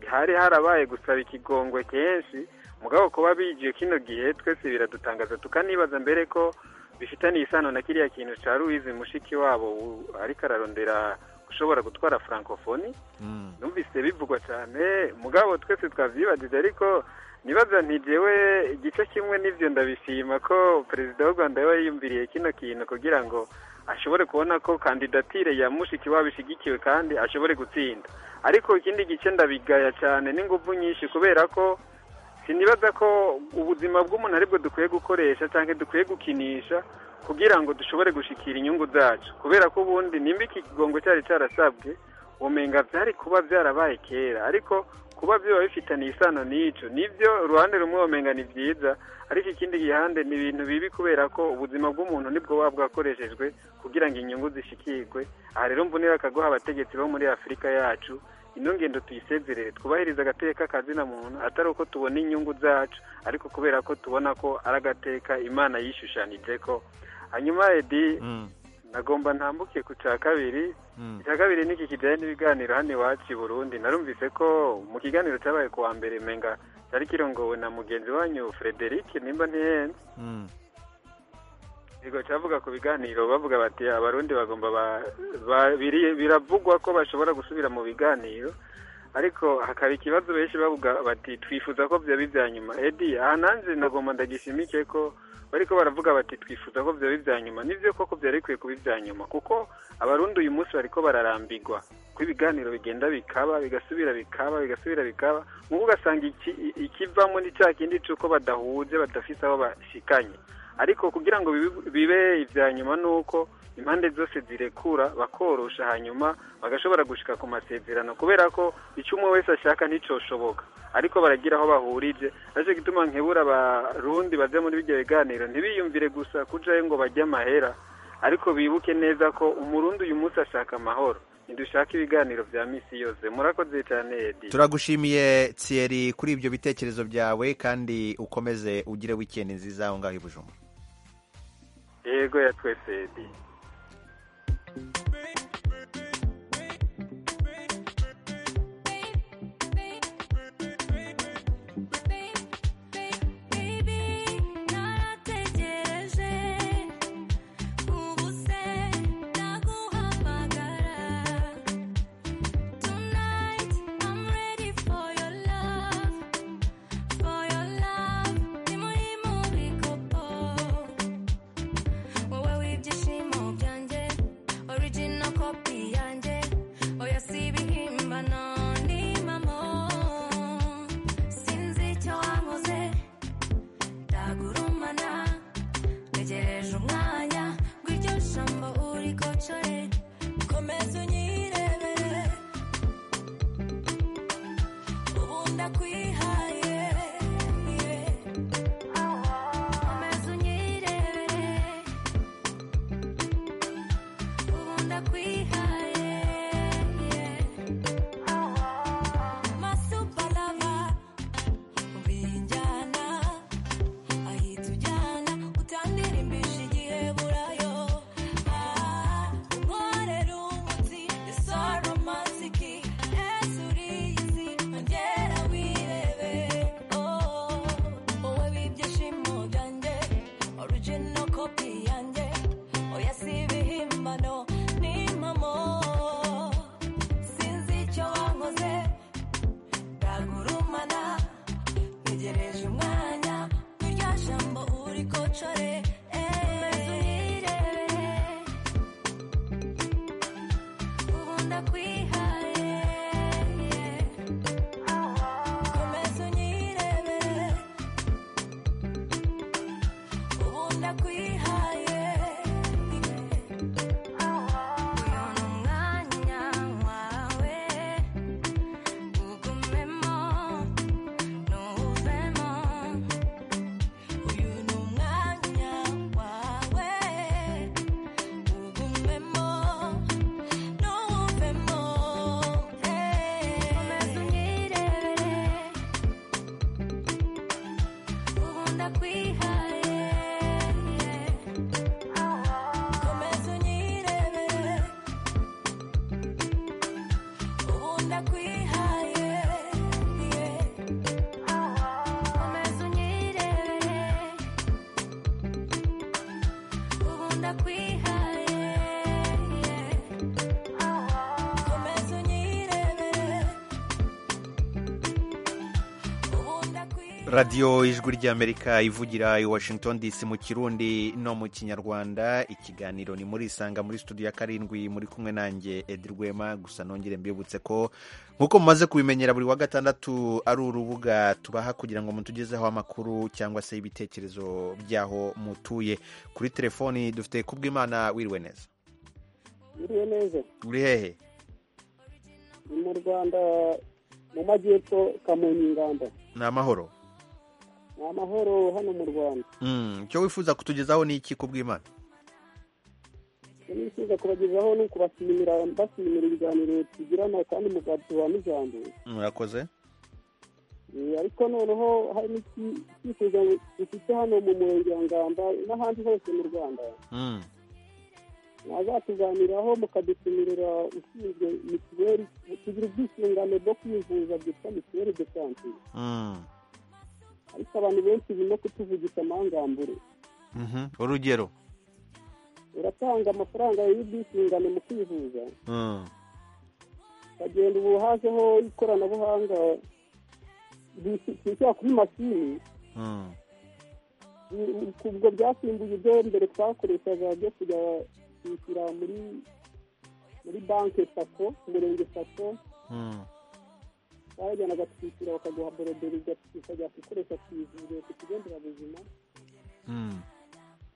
hari harabaye gusaba ikigongwe kenshi mugabo kuba bigiye kino gihe twese biradutangaza tukanibaza mbere ko bifitaniye isano na kiriya kintu cya louise mushiki wabo ariko ararondera ushobora gutwara francophonie numvise bivugwa cyane mugabo twese twabyibagije ariko nibaza ntigewe igice kimwe n'ibyo ndabishima ko perezida w'u rwanda yaba yiyumviriye kino kintu kugira ngo ashobore kubona ko kandidatire ya mushiki wabo ishyigikiwe kandi ashobore gutsinda ariko ikindi gice ndabigaya cyane n'ingufu nyinshi kubera ko sinibaza ko ubuzima bw'umuntu aribwo dukwiye gukoresha cyangwa dukwiye gukinisha kugira ngo dushobore gushyikira inyungu zacu kubera ko ubundi nimba iki kigongo cyari cyarasabwe ubumenga byari kuba byarabaye kera ariko kuba biba bifitanye isano n'icyo nibyo uruhande rumwe wamenga ni byiza ariko ikindi gihande ni ibintu bibi kubera ko ubuzima bw'umuntu nibwo buba bwakoreshejwe kugira ngo inyungu zishikirwe aha rero mvunira akaguha abategetsi bo muri afurika yacu ino ngendo tuyisezerere twubahirize agateka kazina muntu atari uko tubona inyungu zacu ariko kubera ko tubona ko ari agateka imana yishushanije ko hanyuma edi nagomba ntambuke ku cya kabiri icya kabiri niki kijyanye n'ibiganiro hano iwacu i burundi narumvise ko mu kiganiro cyabaye kuwa mbere menga cyari kirongowe na mugenzi wanyu frederic nimba ntihenze yego cyavuga ku biganiro bavuga bati abarundi bagomba biravugwa ko bashobora gusubira mu biganiro ariko hakaba ikibazo benshi bavuga bati twifuza ko byaba ibya nyuma edi aha nanjye nagomba ndagishimike ko bariko baravuga bati twifuza ko byaba ibya nyuma nibyo koko byari bikwiye kuba ibya nyuma kuko abarundi uyu munsi bariko bararambigwa ko ibiganiro bigenda bikaba bigasubira bikaba bigasubira bikaba nk'uko ugasanga ikivamo ni cya kindi cy'uko badahuje badafite aho bashikanye ariko kugira ngo bibe ibya nyuma ni uko impande zose zirekura bakorosha hanyuma bagashobora gushika ku masezerano kubera ko icyo umwe wese ashaka nticyoshoboka ariko baragira aho bahurije nicyo gituma nkebura abarundi bajya muri ibyo biganiro ntibiyumvire gusa kujayo ngo bajye amahera ariko bibuke neza ko umurundi uyu munsi ashaka amahoro ntidushaka ibiganiro bya minsi yose murakoze cyane edi turagushimiye tsiyeri kuri ibyo bitekerezo byawe kandi ukomeze ugire wikendi nziza aho ngaho i bujuma yego ya twese edi ndakwihaye komeza unyirebere ubu ndakwihaye komeza unyirebere ubu ndakwihaye komeza unyirebere ubu ndakwihaye radiyo ijwi ry'amerika ivugira i washington dc mu kirundi no mu kinyarwanda ikiganiro ni muri isanga muri studio ya karindwi muri kumwe nanjye edi rwema gusa nongere mbibutse ko nk'uko mumaze kubimenyera buri wa gatandatu ari urubuga tubaha kugira ngo mutugezeho amakuru cyangwa se ibitekerezo by'aho mutuye kuri telefoni dufite kubwimana wiriwe neza biriwe neza uri hehe ni mu rwanda mu majyepfo kamonyi inganda ni amahoro ni amahoro hano mu rwanda Mm, icyo wifuza kutugezaho ni iki kubwimana icyo nifuza kubagezaho ni ukubashimira mbashimira ibiganiro tugirana kandi mukaduha n'ijambo murakoze Eh, ariko noneho hari n'icyifuzo dufite hano mu murenge wa ngamba n'ahandi hose mu rwanda Mm. mwazatuganiraho mukadutumirira ushinzwe mituweli tugira ubwisungane bwo kwivuza bwitwa mituweli de sante Mm. ariko abantu benshi birimo kutuvugisha amangambure Mhm. urugero uratanga amafaranga y'ubwisungane mu kwivuza Mm. ukagenda ubu hajeho ikoranabuhanga bishyira kuri mashini Mm. Ni- ubwo byasimbuye ibyo mbere twakoreshaga byo kujya kwishyura muri muri banki sako umurenge sako Mm. barajyanaga kwishyura bakaguha boroderi ukajya gukoresha ku ivuriro ku kigo nderabuzima Mm.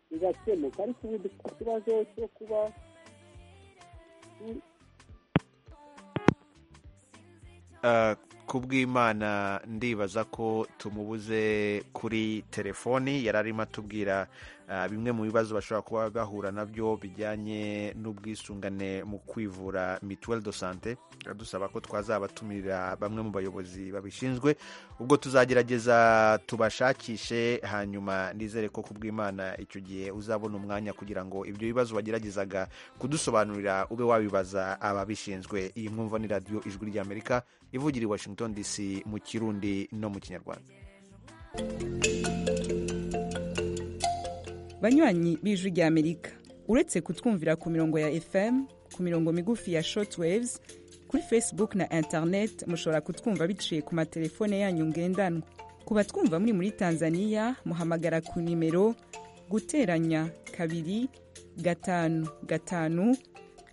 bigakemuka ariko ubu dufite ikibazo cyo kuba Uh, kubw'imana ndibaza ko tumubuze kuri telefoni yari arimo atubwira uh, bimwe mu bibazo bashobora kuba bahura nabyo bijyanye n'ubwisungane mu kwivura mituweli do sante adusaba ko twazabatumira bamwe mu bayobozi babishinzwe ubwo tuzagerageza tubashakishe hanyuma nizere ko kubw'imana icyo gihe uzabona umwanya kugira ngo ibyo bibazo wageragezaga kudusobanurira ube wabibaza ababishinzwe iyi mwumva ni radiyo ijwi ry'amerika ivugira i washington dc mu kirundi no mu kinyarwanda banywanyi b'ijwi ry'amerika uretse kutwumvira ku mirongo ya fm ku mirongo migufi ya shortwaves kuri facebook na internet mushobora kutwumva biciye ku matelefone yanyu ngendanwa ku batwumva muri muri tanzania muhamagara ku nimero guteranya kabiri gatanu gatanu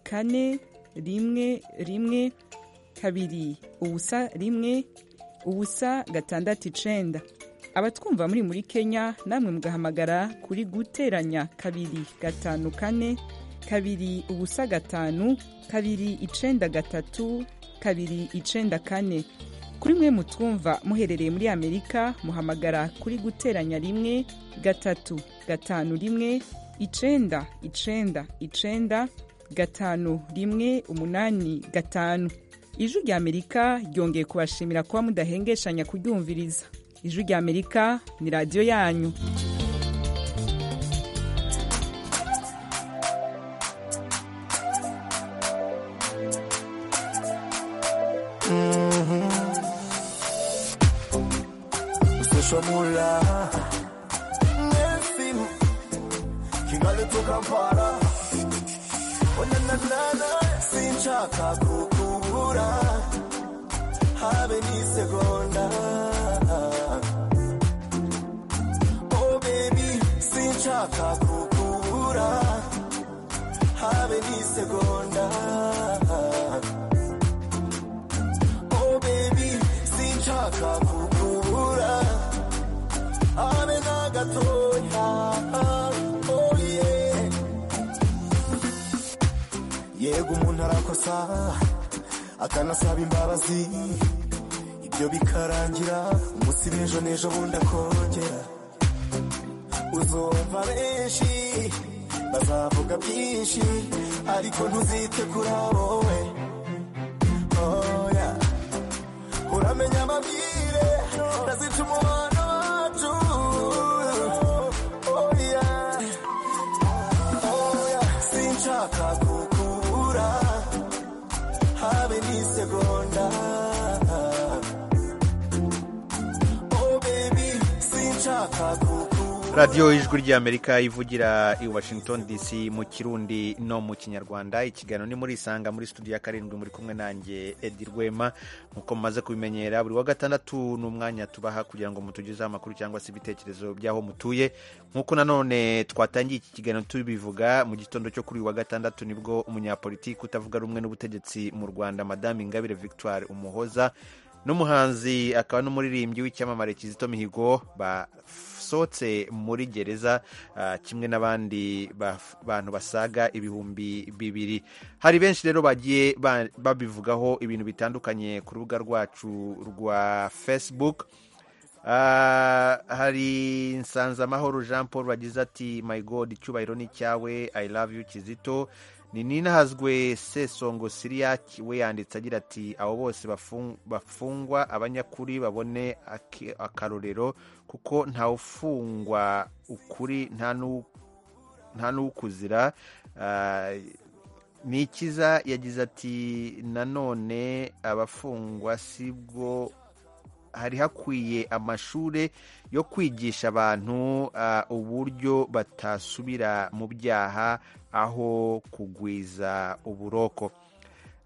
kane rimwe rimwe kabiri ubusa rimwe ubusa gatandatu icenda abatwumva muri muri kenya namwe mugahamagara kuri guteranya kabiri gatanu kane kabiri ubusa gatanu kabiri icenda gatatu kabiri icenda kane kuri mwe mutwumva muherereye muri amerika muhamagara kuri guteranya rimwe gatatu gatanu rimwe icenda icenda icenda gatanu rimwe umunani gatanu ijwi rya amerika ryongeye kubashimira kuba mudahengeshanya kuryumviriza ijwi rya amerika ni radiyo yanyu usesha mula nesimu kingaletwa kampala onananana sinshaka kukubura habe n'isegonda oh baby sinshaka kukubura habe n'isegonda Oh baby, sinshaka kukubura abe na gatoya oh yeah yego umuntu arakosa akanasaba imbabazi ibyo bikarangira umunsi b'ejo n'ejo bundi akongera uzumva benshi bazavuga byinshi ariko ntuzite kuri abo we oh yeah uramenya amabwire ndazica umubano wacu radiyo ijwi ry'amerika ivugira i washington dc mu kirundi no mu kinyarwanda ikiganiro ni muri isanga muri studio ya karindwi muri kumwe nanjye edi rwema nk'uko mumaze kubimenyera buri wa gatandatu ni umwanya tubaha kugira ngo mutugezeho amakuru cyangwa se ibitekerezo by'aho mutuye nk'uko nanone twatangiye iki kiganiro tubivuga mu gitondo cyo kuri uyu wa gatandatu nibwo umunyapolitiki utavuga rumwe n'ubutegetsi mu rwanda madame ingabire victoire umuhoza n'umuhanzi akaba n'umuririmbyi w'icyamamare kizito mihigo basohotse muri gereza ah, kimwe n'abandi baf- bantu basaga ibihumbi bibiri hari benshi rero bagiye ba- babivugaho ibintu bitandukanye ku rubuga rwacu rwa facebook Ah, hari nsanzamahoro jean paul wagize ati my god icyubahiro ni icyawe i love you kizito ni ninahazwe sesongo siriyaki we yanditse agira ati abo bose bafung- bafungwa abanyakuri babone aki- akarorero kuko ntawufungwa ukuri nta n'u- nta n'ukuzira nikiza yagize ati nanone abafungwa sibwo hari hakwiye amashuri yo kwigisha abantu ah, uburyo batasubira mu byaha aho kugwiza uburoko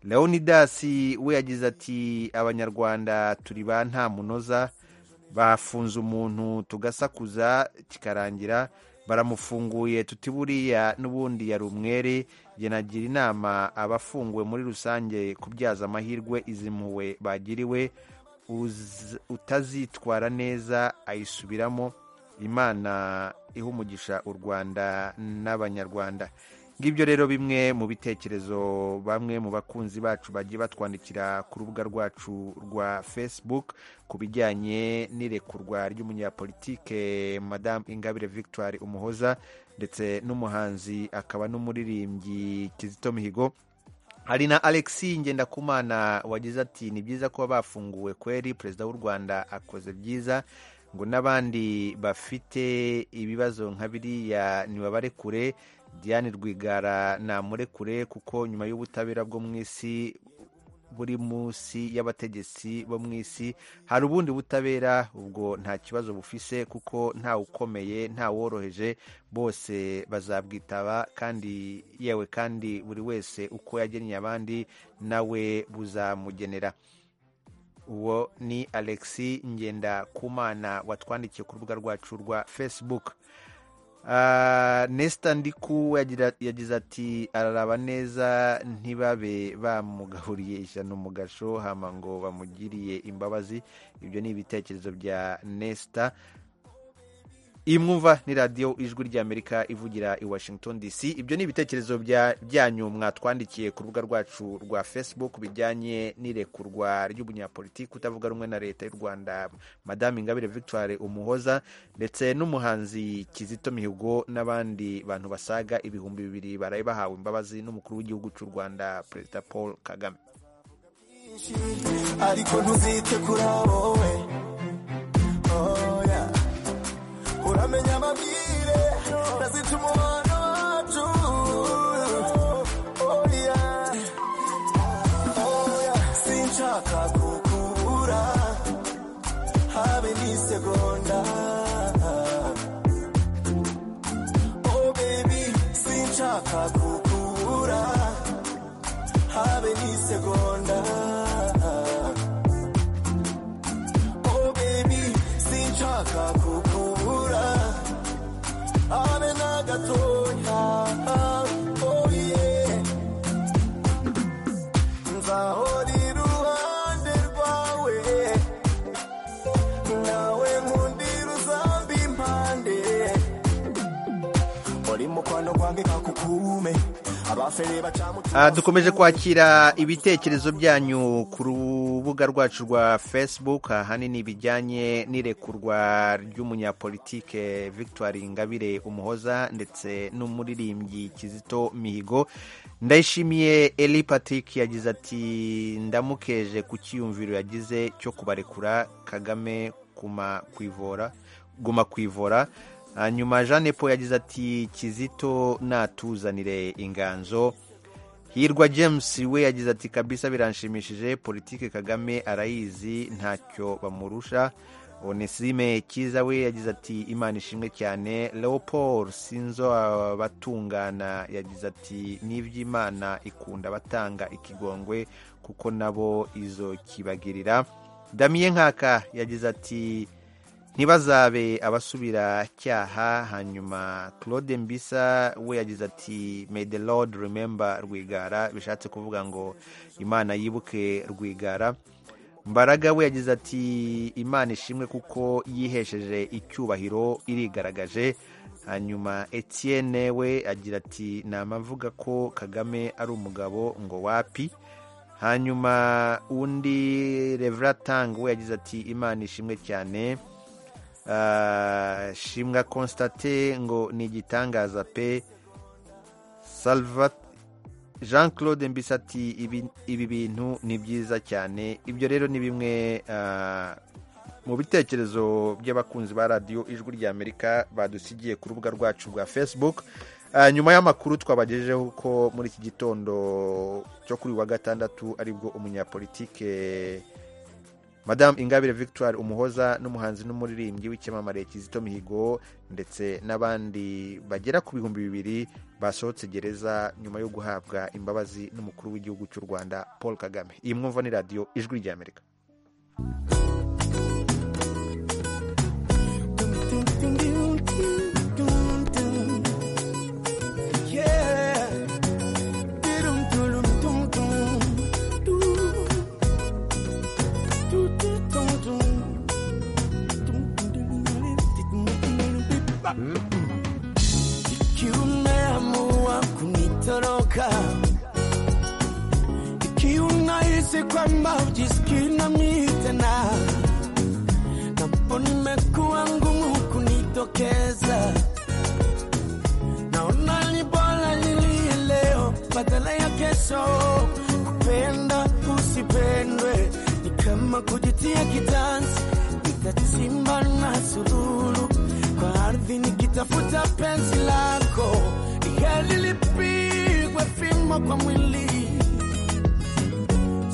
leonidas we yagize ati abanyarwanda turi ba nta munoza bafunze umuntu tugasakuza kikarangira baramufunguye tuti buriya n'ubundi yari umwere jye nagira inama abafunguwe muri rusange kubyaza amahirwe izi mpuhwe bagiriwe uz- utazitwara neza ayisubiramo imana iha umugisha u rwanda n'abanyarwanda ngibyo rero bimwe mu bitekerezo bamwe mu bakunzi bacu bagiye batwandikira ku rubuga rwacu rwa facebook ku bijyanye n'irekurwa ry'umunyapolitike madame ingabire victoire umuhoza ndetse n'umuhanzi akaba n'umuririmbyi kizito mihigo hari na alexi ngendakumana wagize ati ni byiza kuba bafunguwe kweri perezida w'u rwanda akoze byiza ngo n'abandi bafite ibibazo nka biriya ntibabare kure diane rwigara namurekure kuko nyuma y'ubutabera bwo mu isi buri munsi y'abategetsi bo mu isi hari ubundi butabera ubwo nta kibazo bufise kuko nta ukomeye nta woroheje bose bazabwitaba kandi yewe kandi buri wese uko yagennye abandi nawe buzamugenera uwo ni alexi ngendakumana watwandikiye ku rubuga rwacu rwa facebook Ah, Nesta Ndiku yagira- yagize ati araraba neza ntibabe bamugahuriye ijana umugasho hama ngo bamugiriye imbabazi ibyo ni ibitekerezo bya Nesta iyi mwumva ni radiyo ijwi ry'amerika ivugira i washington dc ibyo ni ibitekerezo bya- byanyu mwatwandikiye ku rubuga rwacu rwa facebook bijyanye n'irekurwa ry'umunyapolitiki utavuga rumwe na leta y'u rwanda madame ingabire victoire umuhoza ndetse n'umuhanzi kizito mihigo n'abandi bantu basaga ibihumbi bibiri baraye bahawe imbabazi n'umukuru w'igihugu cy'u rwanda perezida paul kagame ariko ntuzite kuri abo we oya uramenya amabwire nazica umubano wacu oya oya sinshaka kukubura habe n'isegonda oh baby sinshaka kukubura habe n'isegonda oh baby sinshaka kukubura habe na gatoya oh yeah nzahora iruhande rwawe nawe nkundira uzambi impande uri mukwano gwange kakukume abafere bacamu Ah, dukomeje kwakira ibitekerezo byanyu ku rubuga rwacu rwa facebook ahanini bijyanye n'irekurwa ry'umunyapolitike victoire ingabire umuhoza ndetse n'umuririmbyi kizito mihigo ndayishimiye eli patrick yagize ati ndamukeje ku cyiyumviro yagize cyo kubarekura kagame kuma kwivora guma kwivora hanyuma jeanne paul yagize ati kizito natuzanire inganzo hirwa james we yagize ati kabisa biranshimishije politike kagame arayizi ntacyo bamurusha onesime cyiza we yagize ati imana ishimwe cyane leopold sinzo abatungana yagize ati n'iby'imana ikunda abatanga ikigongwe kuko nabo izo kibagirira damiye nkaka yagize ati ntibazabe abasubira cyaha hanyuma claude mbisa we yagize ati may the lord remember rwigara bishatse kuvuga ngo imana yibuke rwigara mbaraga we yagize ati imana ishimwe kuko yihesheje icyubahiro irigaragaje hanyuma etienne we agira ati namavuga ko kagame ari umugabo ngo wapi hanyuma undi reveratang we yagize ati imana ishimwe cyane Ah, shimwa constate ngo ni igitangaza pe salvat jean claude mbisa ati "Ibi- ibi bintu ni byiza cyane ibyo rero ni bimwe ah, mu bitekerezo by'abakunzi ba radiyo ijwi ry'amerika badusigiye ku rubuga rwacu rwa facebook Ah, nyuma y'amakuru twabagejejeho ko muri iki gitondo cyo kuri uyu wa gatandatu aribwo umunyapolitike madamu ingabire victoire umuhoza n'umuhanzi n'umuririmbyi w'icyamamare kizito mihigo ndetse n'abandi bagera ku bihumbi bibiri basohotse gereza nyuma yo guhabwa imbabazi n'umukuru w'igihugu cy'u rwanda paul kagame iyi mwumva ni radiyo ijwi ry'amerika Yeah. Dum dum dum dum. Ikiwa umeamua kunitoroka, ikiwa unahisi kwamba ujisikii nami tena, napo nimekuwa ngumu kunitokeza, naona ni bora nilie leo badala ya kesho. Kupenda usipendwe ni kama kujitia kitanzi, nitachimba na sururu kwa ardhi nikitafuta penzi lako, ni heri lipigwe fimbo kwa mwili,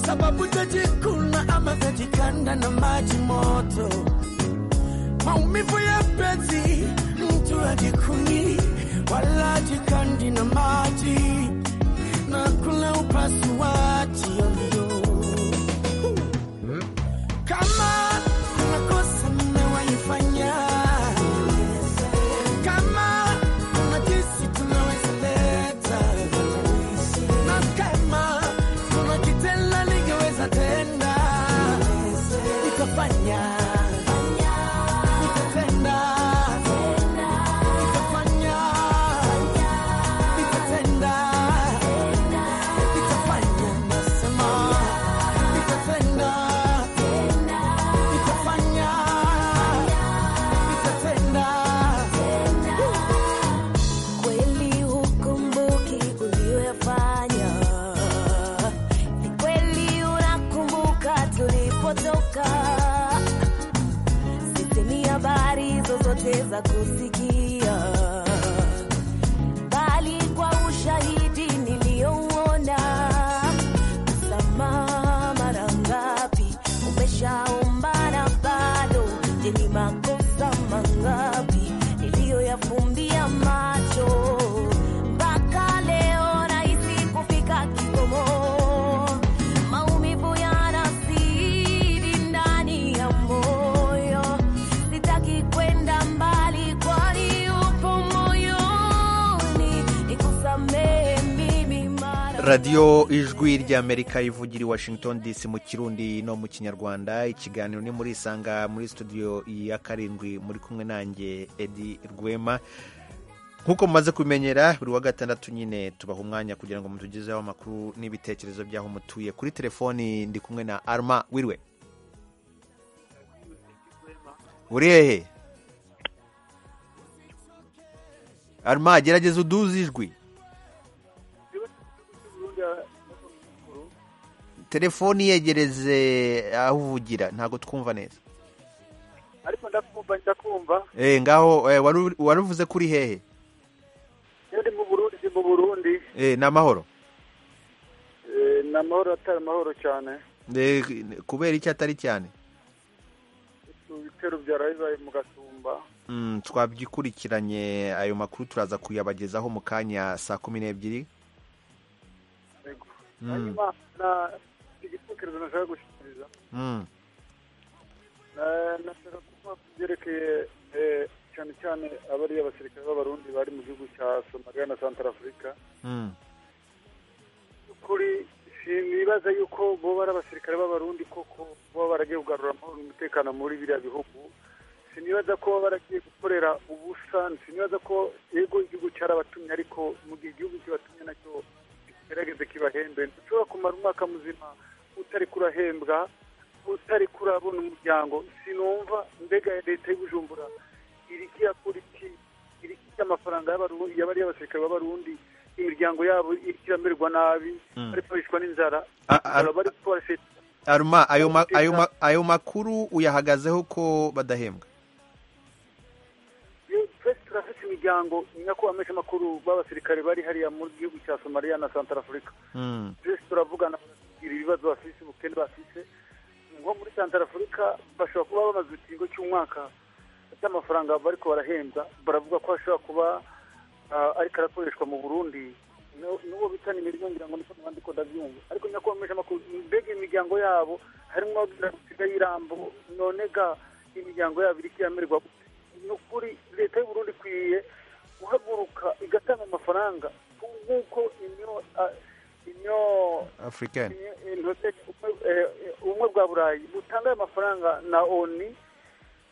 sababu tajikuna ama tajikanda na maji moto, maumivu ya penzi mtu ajikuni wala ajikandi na maji na kula upasuaji ovyo kama kuna kosa mmewaifanya, kama kuna jinsi tunaweza leta, na kama kuna kitendo ningeweza tenda, nikafanya nikatenda, nikafanya nikatenda, nikafanya nasema nikatenda nikafanya nikatenda Kweli hukumbuki uliyoyafanya, ni kweli unakumbuka tulipotoka. Sisemi habari zozote za kusikia, bali kwa ushahidi niliyouona. Msamaha mara ngapi umeshaomba na bado? Je, ni makosa mangapi niliyoyafumbia macho mpaka leo nahisi kufika kikomo. Maumivu yanazidi ndani ya moyo, sitaki kwenda mbali, kwani upo moyoni. Nikusamehe mimi mara radiyo ijwi ry'amerika ivugira i washington dc mu kirundi no mu kinyarwanda ikiganiro ni muri isanga muri studio ya karindwi muri kumwe nanjye edi rwema nk'uko mumaze kubimenyera buri wa gatandatu nyine tubaha umwanya kugira ngo mutugezeho amakuru n'ibitekerezo by'aho mutuye kuri telefoni ndi kumwe na arma wirwe uri hehe arma gerageza uduze ijwi telefoni yegereze aho uvugira ntabwo twumva neza ariko ndakumva ndakumva eh ngaho eh, wari uri- wari uvuze kuri hehe iyo ndi mu burundi ndi mu burundi eh ni amahoro Eh, ni amahoro atari amahoro cyane Eh, kubera icyo atari cyane Si ibitero bya rayizayi mu gasumba Mm, twabyikurikiranye ayo makuru turaza kuyabagezaho mu kanya saa kumi n'ebyiri Yego. Mm, hanyuma na igitekerezo nashaka gushyikiriza mm, Na- nashaka kuvuga ku byerekeye eh, cyane cyane abari abasirikare b'abarundi bari mu gihugu cya somaliya na santarafurika mm. kuri sinibaza yuko bo ari abasirikare b'abarundi koko baba baragiye kugarura amahoro n'umutekano muri biriya bihugu sinibaza ko baba baragiye gukorera ubusa sinibaza ko yego igihugu cyarabatumye ariko mu gihe igihugu kibatumye nacyo kigerageze kibahembe ntushobora kumara umwaka muzima utari kurahembwa utari kurabona umuryango sinumva mbega leta y'i bujumbura irikiya kuri ki irikiya amafaranga y'abaru- y'abari abasirikare b'abarundi imiryango yabo ikiramerwa nabi Mm. bari kwicwa n'inzara A- a- bari twashe aruma ayo ma- ayo ma- ayo makuru uyahagazeho ko badahembwa twese turafite imiryango nyako amesha amakuru b'abasirikare bari hariya mu gihugu cya somaliya na santarafurika Mm, twese turavugana bakatubwira ibibazo bafise ubukene bafise nko muri santarafurika bashobora kuba bamaze ikigo cy'umwaka cy'amafaranga bariko barahembwa baravuga ko ashobora kuba ah, ariko arakoreshwa mu burundi Nu- n'uwo bitana imirimo ngira ngo niko nabandi ko ndabyumva ariko nyakomesha amakuru mbega imiryango yabo harimo abasigaye irambo nonega imiryango yabo iri kiyamirwa gute? ni ukuri leta y'u Burundi ikwiye guhaguruka igatanga amafaranga nk'uko inyo ah, inyo african intoke ubumwe bwa burayi butanga ayo mafaranga na oni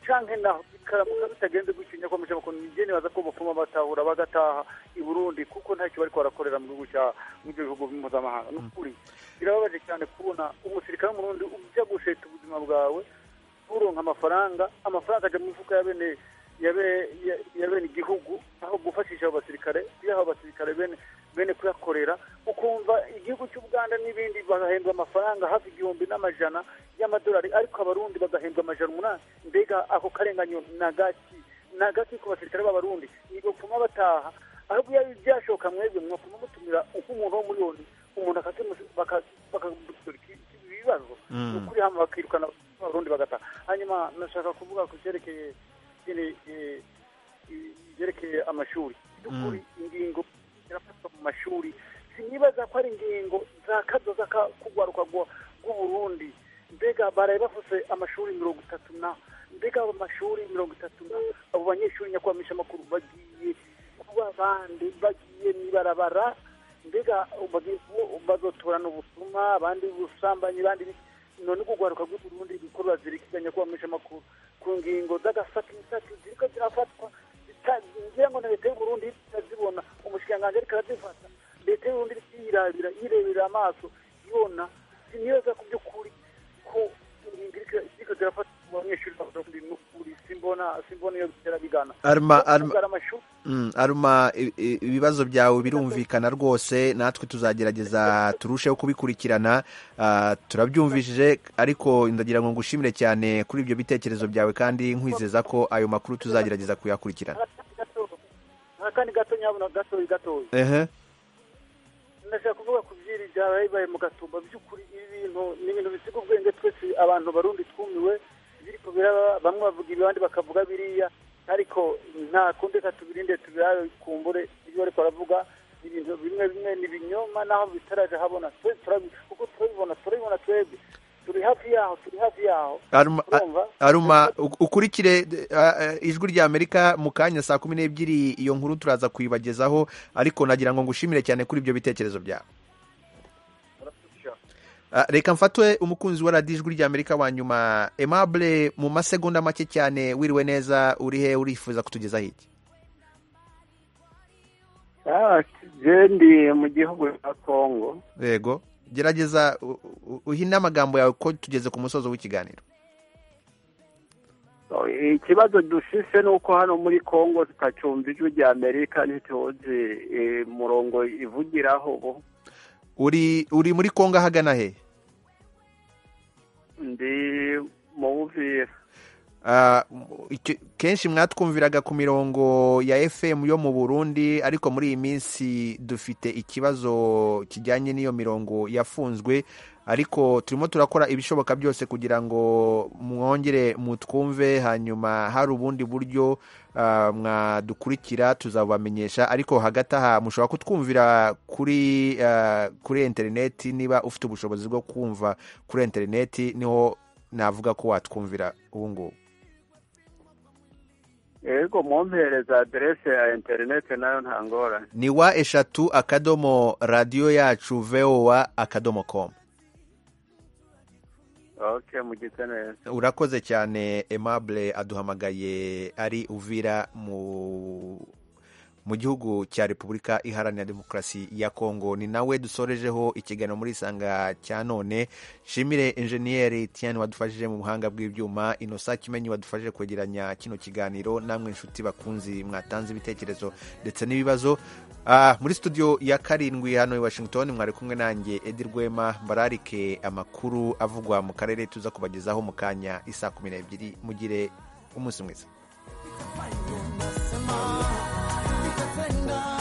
canke na bikaramuka bitagenze gutinya ko muje bakon nje nibaza ko bufuma batahura bagataha i Burundi kuko ntacyo bariko barakorera mu gihugu cya mu byo bihugu mpuzamahanga ni ukuri birababaje cyane kubona umusirikare w'umurundi ujya gusheta ubuzima bwawe uronka amafaranga amafaranga ajya mu mifuka ya bene ya be- ya- ya bene igihugu aho gufashisha abo basirikare kuyaha abasirikare bene bene kuyakorera ukumva igihugu cy'ubuganda n'ibindi bagahembwa amafaranga hafi igihumbi n'amajana y'amadolari ariko abarundi bagahembwa amajana umunani mbega ako karenganyo ni agaki ni agaki ku basirikare b'abarundi nigopfuma bataha ahubwo iyo byashoka mwebwe mwapfuma mutumira nk'umuntu wo muri yoni umuntu akakemusi- baka- bakagusura iki- iki- ibibazo Mm. ni ukuri hano bakirukana abarundi bagataha hanyuma nashaka kuvuga ku cyerekeye nyine, eh, i- ibyerekeye amashuri by'ukuri ingingo zirafatwa mu mashuri sinibaza ko ari ingingo za kazo z'akugwaruka rw'uburundi mbega baraye bafuse amashuri mirongo itatu na mbega abo mashuri mirongo itatu na abo banyeshuri nyakwamisha amakuru bagiye kuba bande bagiye mwibarabara mbega bagiye ku- bazotorana ubusuma abandi ubusambanyi abandi ibiki. none kugwaruka rw'uburundi ibikorwa zirikiganya kwamisha amakuru ku ngingo z'agasatisati ziriko zirafatwa zita- ngira ngo na leta y'uburundi itazibona umushikiranganji ariko arazifata leta y'uburundi iriko yirabira yirebera amaso yibona sinibaza ku by'ukuri ko ingingo iriko- ziriko zirafatwa mu banyeshuri b'abarundi ni ukuri simbona simbona iyo bitera bigana Arma- Kuvuga arma- amashuri Mm, aruma i- i- ibibazo byawe birumvikana rwose natwe tuzagerageza turusheho kubikurikirana ah, turabyumvishije ariko ndagira ngo ngushimire cyane kuri ibyo bitekerezo byawe kandi nkwizeza ko ayo makuru tuzagerageza kuyakurikirana akandi gato nyabona gatoyi gatoyi ehe ndashaka kuvuga ku byiri byabaye mu gatumba by'ukuri ibi bintu ni ibintu bisiga ubwenge twese abantu barundi twumiwe biriko biraba bamwe bavuga ibi abandi bakavuga biriya ariko nta kundi reka tubirinde tubikumbure ibyo bariko baravuga ibintu bimwe bimwe ni ibinyoma naho bitaraje habona twese turabi- kuko turabibona turabibona twebwe turi hafi yaho turi hafi yaho aruma, a- Urumva? aruma u- ukurikire d- a- a- ijwi rya amerika mu kanya saa kumi n'ebyiri iyo nkuru turaza kuyibagezaho ariko nagira ngo ngushimire cyane kuri ibyo bitekerezo byawe Ah, reka mfatwe umukunzi wa radiyo ijwi rya amerika wa nyuma emabure mu masegonda make cyane wiriwe neza uri he urifuza kutugezaho iki jendi mu gihugu cya kongo yego gerageza u- u- uhine amagambo yawe ko tugeze ku musozo w'ikiganiro So, ikibazo dushise ni uko hano muri kongo tutacumva ijwi rya amerika ntituzi eh, murongo ivugiraho ubu uri uri muri kongo ahagana he ndi mu buvira Ah, icyo- kenshi mwatwumviraga ku mirongo ya fm yo mu burundi ariko muri iyi minsi dufite ikibazo kijyanye n'iyo mirongo yafunzwe ariko turimo turakora ibishoboka byose kugira ngo mwongere mutwumve hanyuma hari ubundi buryo ah, mwadukurikira tuzabamenyesha ariko hagati aha mushobora kutwumvira kuri ah, kuri interineti niba ufite ubushobozi bwo kumva kuri interineti niho navuga ko watwumvira ubu ngubu yego mwompereza aderese ya interineti nayo nta ngorane ni wa eshatu akadomo radiyo yacu vowa akadomo komu oke mugite neza urakoze cyane aimable aduhamagaye ari uvira mu mu gihugu cya repubulika iharanira demokarasi ya kongo ni nawe dusorejeho ikiganiro muri isanga cya none shimire enjeniyeri tiyani wadufashije mu buhanga bw'ibyuma inosa kimenyi wadufashije kwegeranya kino kiganiro namwe inshuti bakunzi mwatanze ibitekerezo ndetse n'ibibazo Ah, muri studio ya karindwi hano i washington mwari kumwe nanjye edi rwema mbararike amakuru avugwa mu karere tuza kubagezaho mu kanya isa kumi n'ebyiri mugire umunsi mwiza Nikapenda